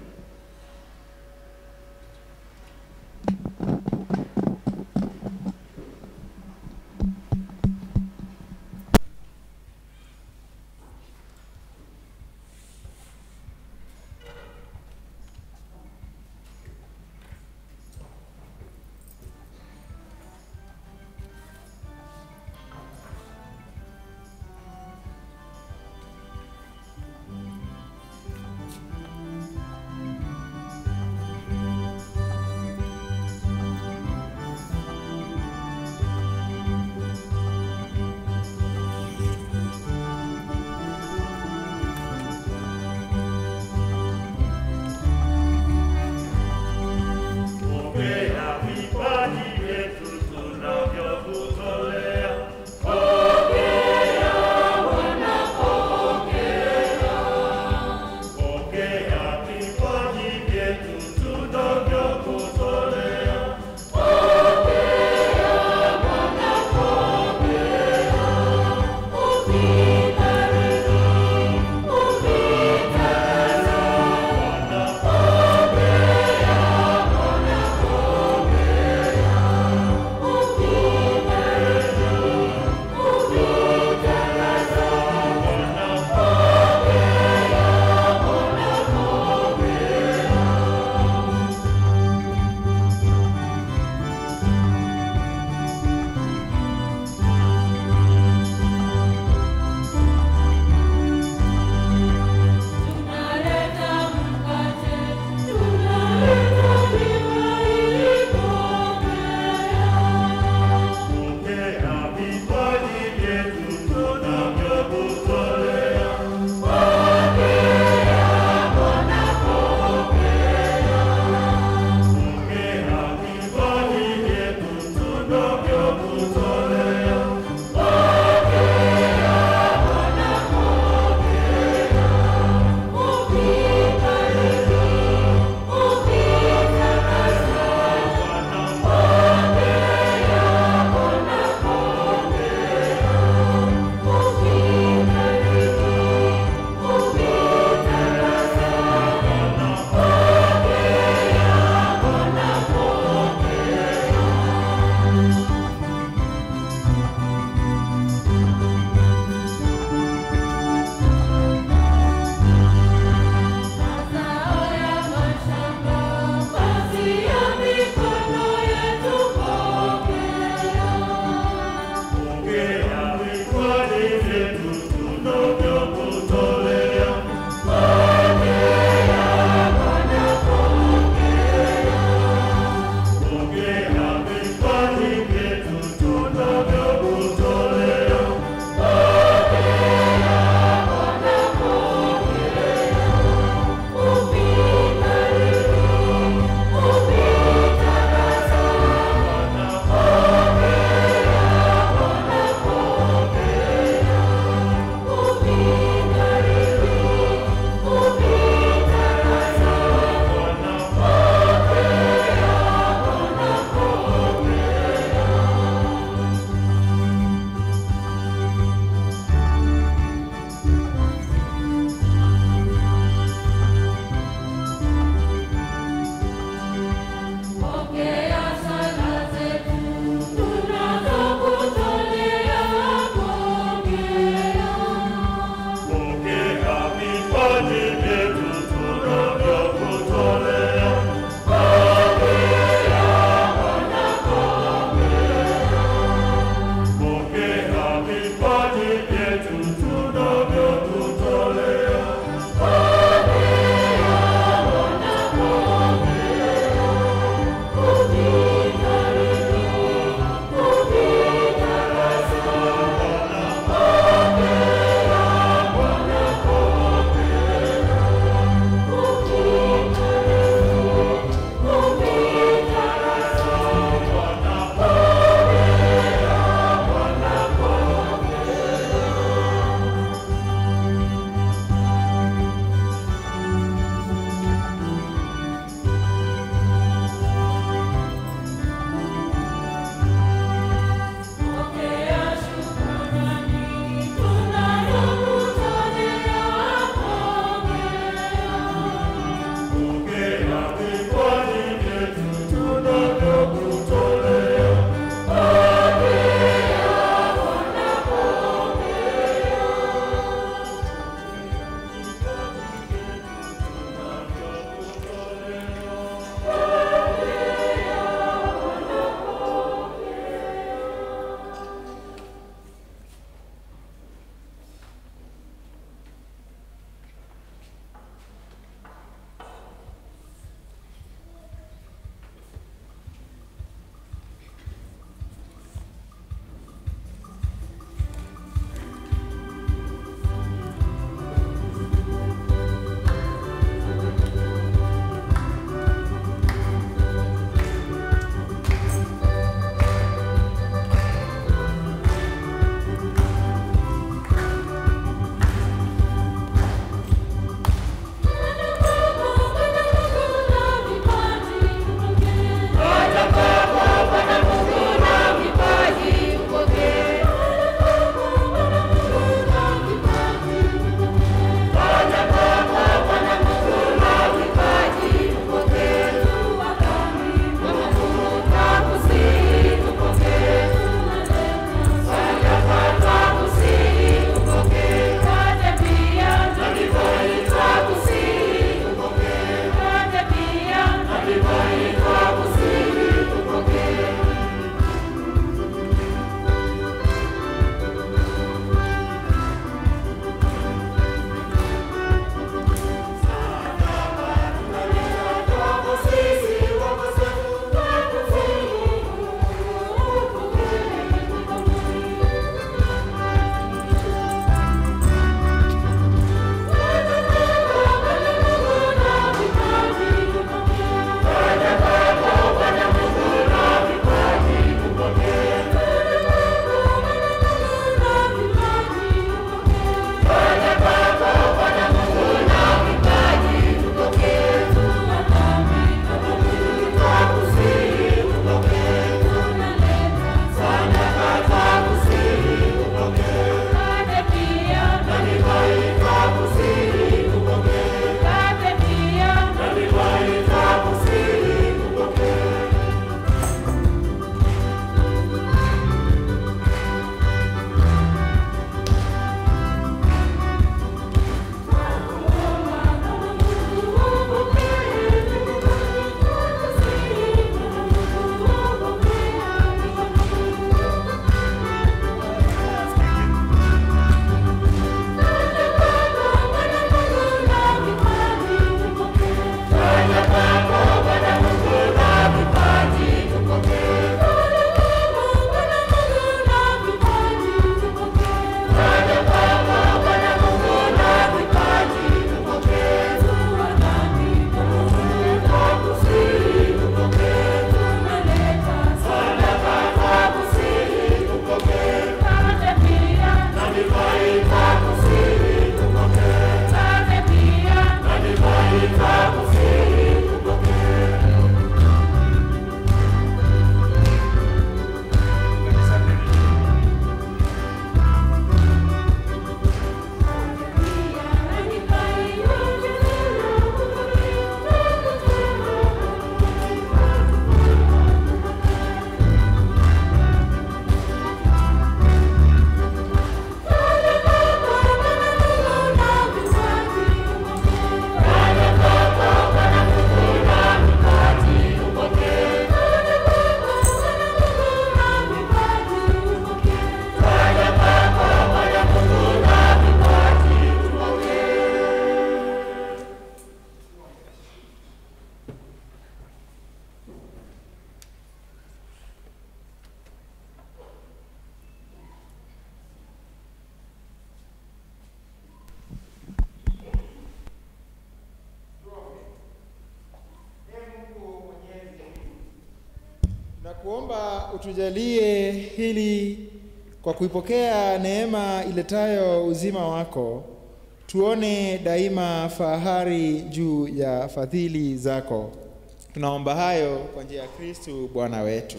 Tunakuomba utujalie hili kwa kuipokea neema iletayo uzima wako, tuone daima fahari juu ya fadhili zako. Tunaomba hayo kwa njia ya Kristu Bwana wetu.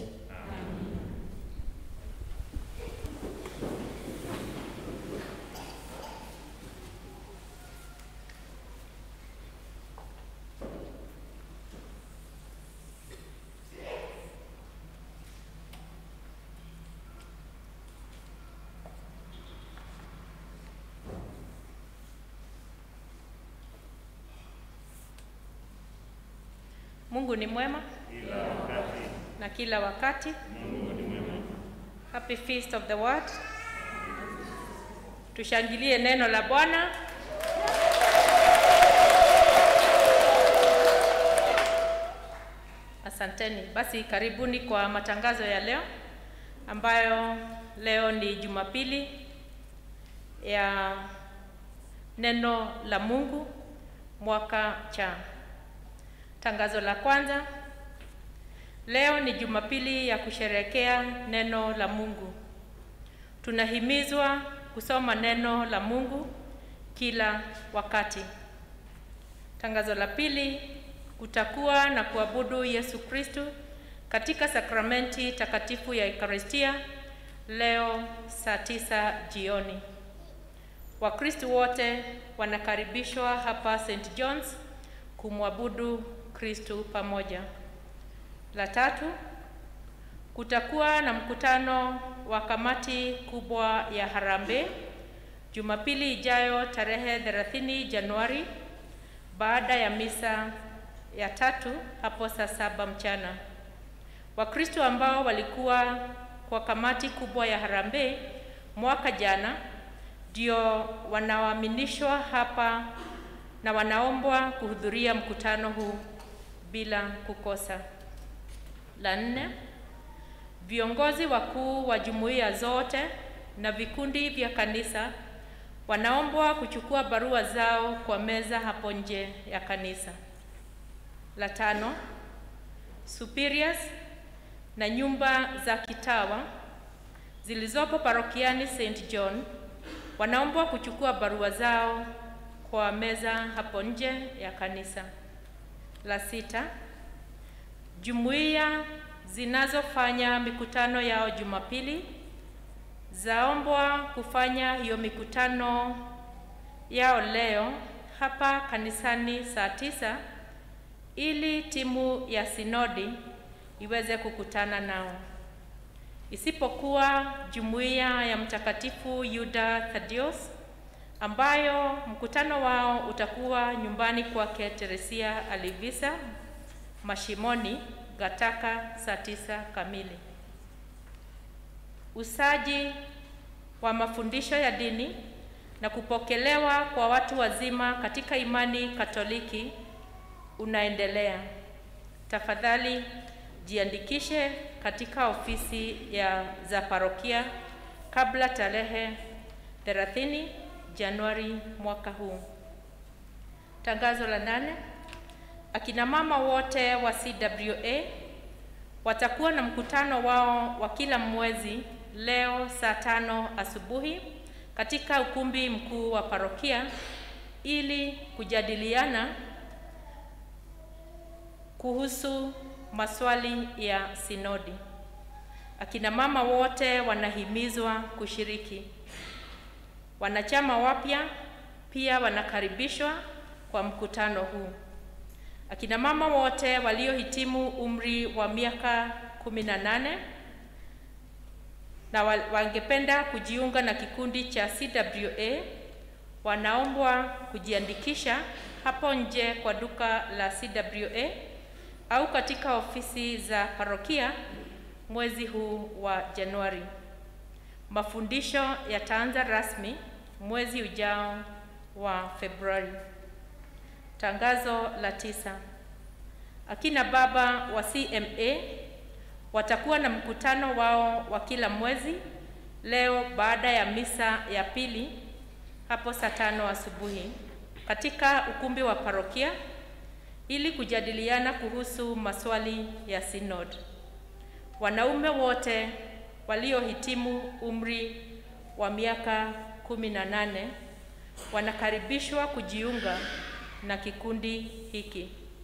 Mungu ni mwema na kila wakati. Happy Feast of the Word. Tushangilie neno la Bwana. Asanteni. Basi karibuni kwa matangazo ya leo ambayo leo ni Jumapili ya neno la Mungu mwaka cha Tangazo la kwanza. Leo ni Jumapili ya kusherekea neno la Mungu. Tunahimizwa kusoma neno la Mungu kila wakati. Tangazo la pili, kutakuwa na kuabudu Yesu Kristu katika sakramenti takatifu ya Ekaristia leo saa tisa jioni. Wakristu wote wanakaribishwa hapa St. John's kumwabudu Kristu pamoja. La tatu, kutakuwa na mkutano wa kamati kubwa ya harambee Jumapili ijayo tarehe 30 Januari baada ya misa ya tatu hapo saa saba mchana. Wakristo ambao walikuwa kwa kamati kubwa ya harambee mwaka jana ndio wanaoaminishwa hapa na wanaombwa kuhudhuria mkutano huu bila kukosa. La nne, viongozi wakuu wa jumuiya zote na vikundi vya kanisa wanaombwa kuchukua barua zao kwa meza hapo nje ya kanisa. La tano, superiors na nyumba za kitawa zilizopo parokiani St. John wanaombwa kuchukua barua zao kwa meza hapo nje ya kanisa. La sita, jumuiya zinazofanya mikutano yao Jumapili zaombwa kufanya hiyo mikutano yao leo hapa kanisani saa tisa ili timu ya sinodi iweze kukutana nao, isipokuwa jumuiya ya Mtakatifu Yuda Thaddeus ambayo mkutano wao utakuwa nyumbani kwake Teresia Alivisa Mashimoni Gataka saa tisa kamili. Usaji wa mafundisho ya dini na kupokelewa kwa watu wazima katika imani Katoliki unaendelea. Tafadhali jiandikishe katika ofisi ya za parokia kabla tarehe 30 Januari mwaka huu. Tangazo la nane. Akina mama wote wa CWA watakuwa na mkutano wao wa kila mwezi leo saa tano asubuhi katika ukumbi mkuu wa parokia ili kujadiliana kuhusu maswali ya sinodi. Akina mama wote wanahimizwa kushiriki. Wanachama wapya pia wanakaribishwa kwa mkutano huu. Akina mama wote waliohitimu umri wa miaka kumi na nane na wangependa kujiunga na kikundi cha CWA wanaombwa kujiandikisha hapo nje kwa duka la CWA au katika ofisi za parokia mwezi huu wa Januari. Mafundisho yataanza rasmi mwezi ujao wa Februari. Tangazo la tisa. Akina baba wa CMA watakuwa na mkutano wao wa kila mwezi leo baada ya misa ya pili hapo saa tano asubuhi katika ukumbi wa parokia ili kujadiliana kuhusu maswali ya synod. Wanaume wote waliohitimu umri wa miaka kumi na nane wanakaribishwa kujiunga na kikundi hiki.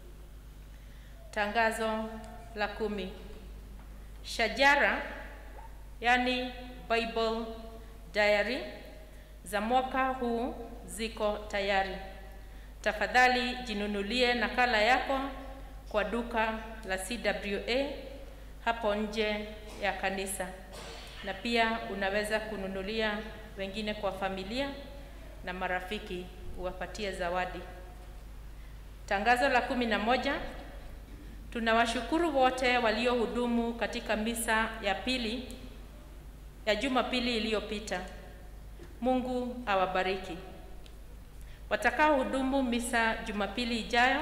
Tangazo la kumi. Shajara yani Bible Diary za mwaka huu ziko tayari. Tafadhali jinunulie nakala yako kwa duka la CWA hapo nje ya kanisa, na pia unaweza kununulia wengine kwa familia na marafiki, uwapatie zawadi. Tangazo la kumi na moja. Tunawashukuru wote waliohudumu katika misa ya pili ya Jumapili iliyopita. Mungu awabariki. Watakaohudumu misa Jumapili ijayo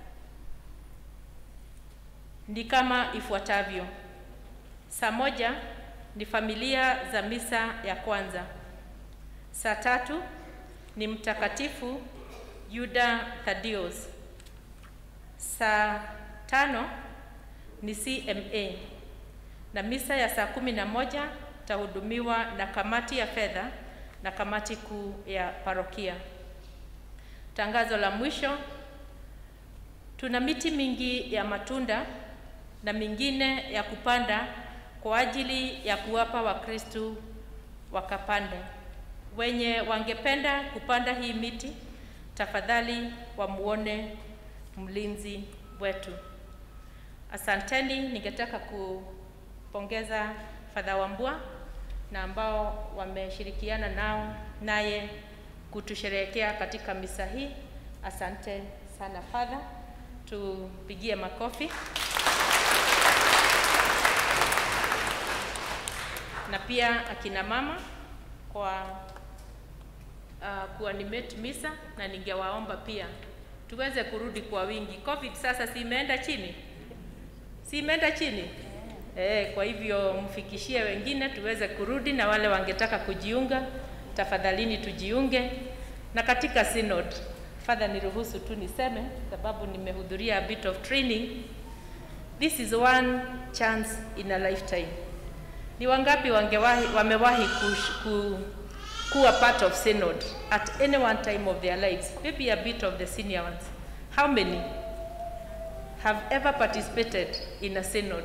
ni kama ifuatavyo. Saa moja ni familia za misa ya kwanza. Saa tatu ni Mtakatifu Yuda Thaddeus. Saa tano ni CMA na misa ya saa kumi na moja tahudumiwa na kamati ya fedha na kamati kuu ya parokia. Tangazo la mwisho, tuna miti mingi ya matunda na mingine ya kupanda kwa ajili ya kuwapa Wakristo wakapande. Wenye wangependa kupanda hii miti, tafadhali wamuone mlinzi wetu. Asanteni, ningetaka kupongeza Fadha Wambua na ambao wameshirikiana nao naye kutusherehekea katika misa hii. Asante sana Fadha, tupigie makofi. Na pia akina mama kwa uh, kuanimate misa, na ningewaomba pia tuweze kurudi kwa wingi. Covid sasa si imeenda chini, si imeenda chini eh? Kwa hivyo mfikishie wengine tuweze kurudi, na wale wangetaka kujiunga, tafadhalini tujiunge. Na katika synod, Father, niruhusu tu niseme, sababu nimehudhuria a bit of training. This is one chance in a lifetime. Ni wangapi wangewahi, wamewahi kush, ku, kuwa part of synod at any one time of their lives, maybe a bit of the senior ones. How many have ever participated in a synod?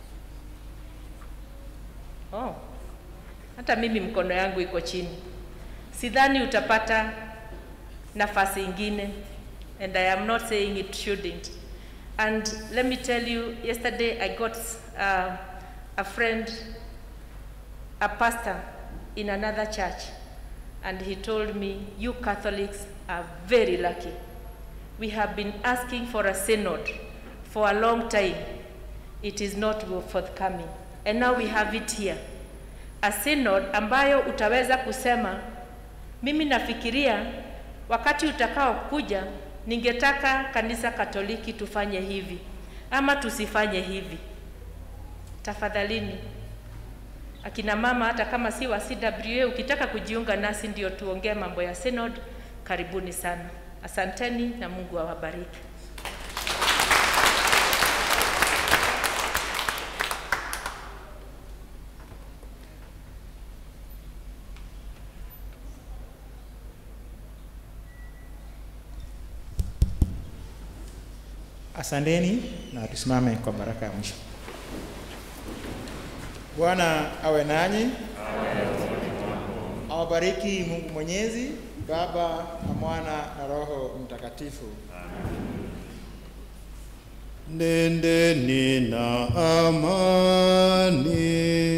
Oh, hata mimi mkono yangu iko chini. Sidhani utapata nafasi ingine, and I am not saying it shouldn't. And let me tell you, yesterday I got uh, a friend, a pastor in another church, and he told me, You Catholics are very lucky. We have been asking for a synod for a long time. It is not forthcoming. And now we have it here. A synod ambayo utaweza kusema, mimi nafikiria wakati utakao kuja ningetaka kanisa Katoliki tufanye hivi ama tusifanye hivi. Tafadhalini akina mama, hata kama si wa CWA, ukitaka kujiunga nasi ndio tuongee mambo ya synod, karibuni sana. Asanteni na Mungu awabariki. Asanteni na tusimame kwa baraka ya mwisho. Bwana awe nanyi, awabariki Mungu Mwenyezi, Baba na Mwana na Roho Mtakatifu. Nendeni na amani.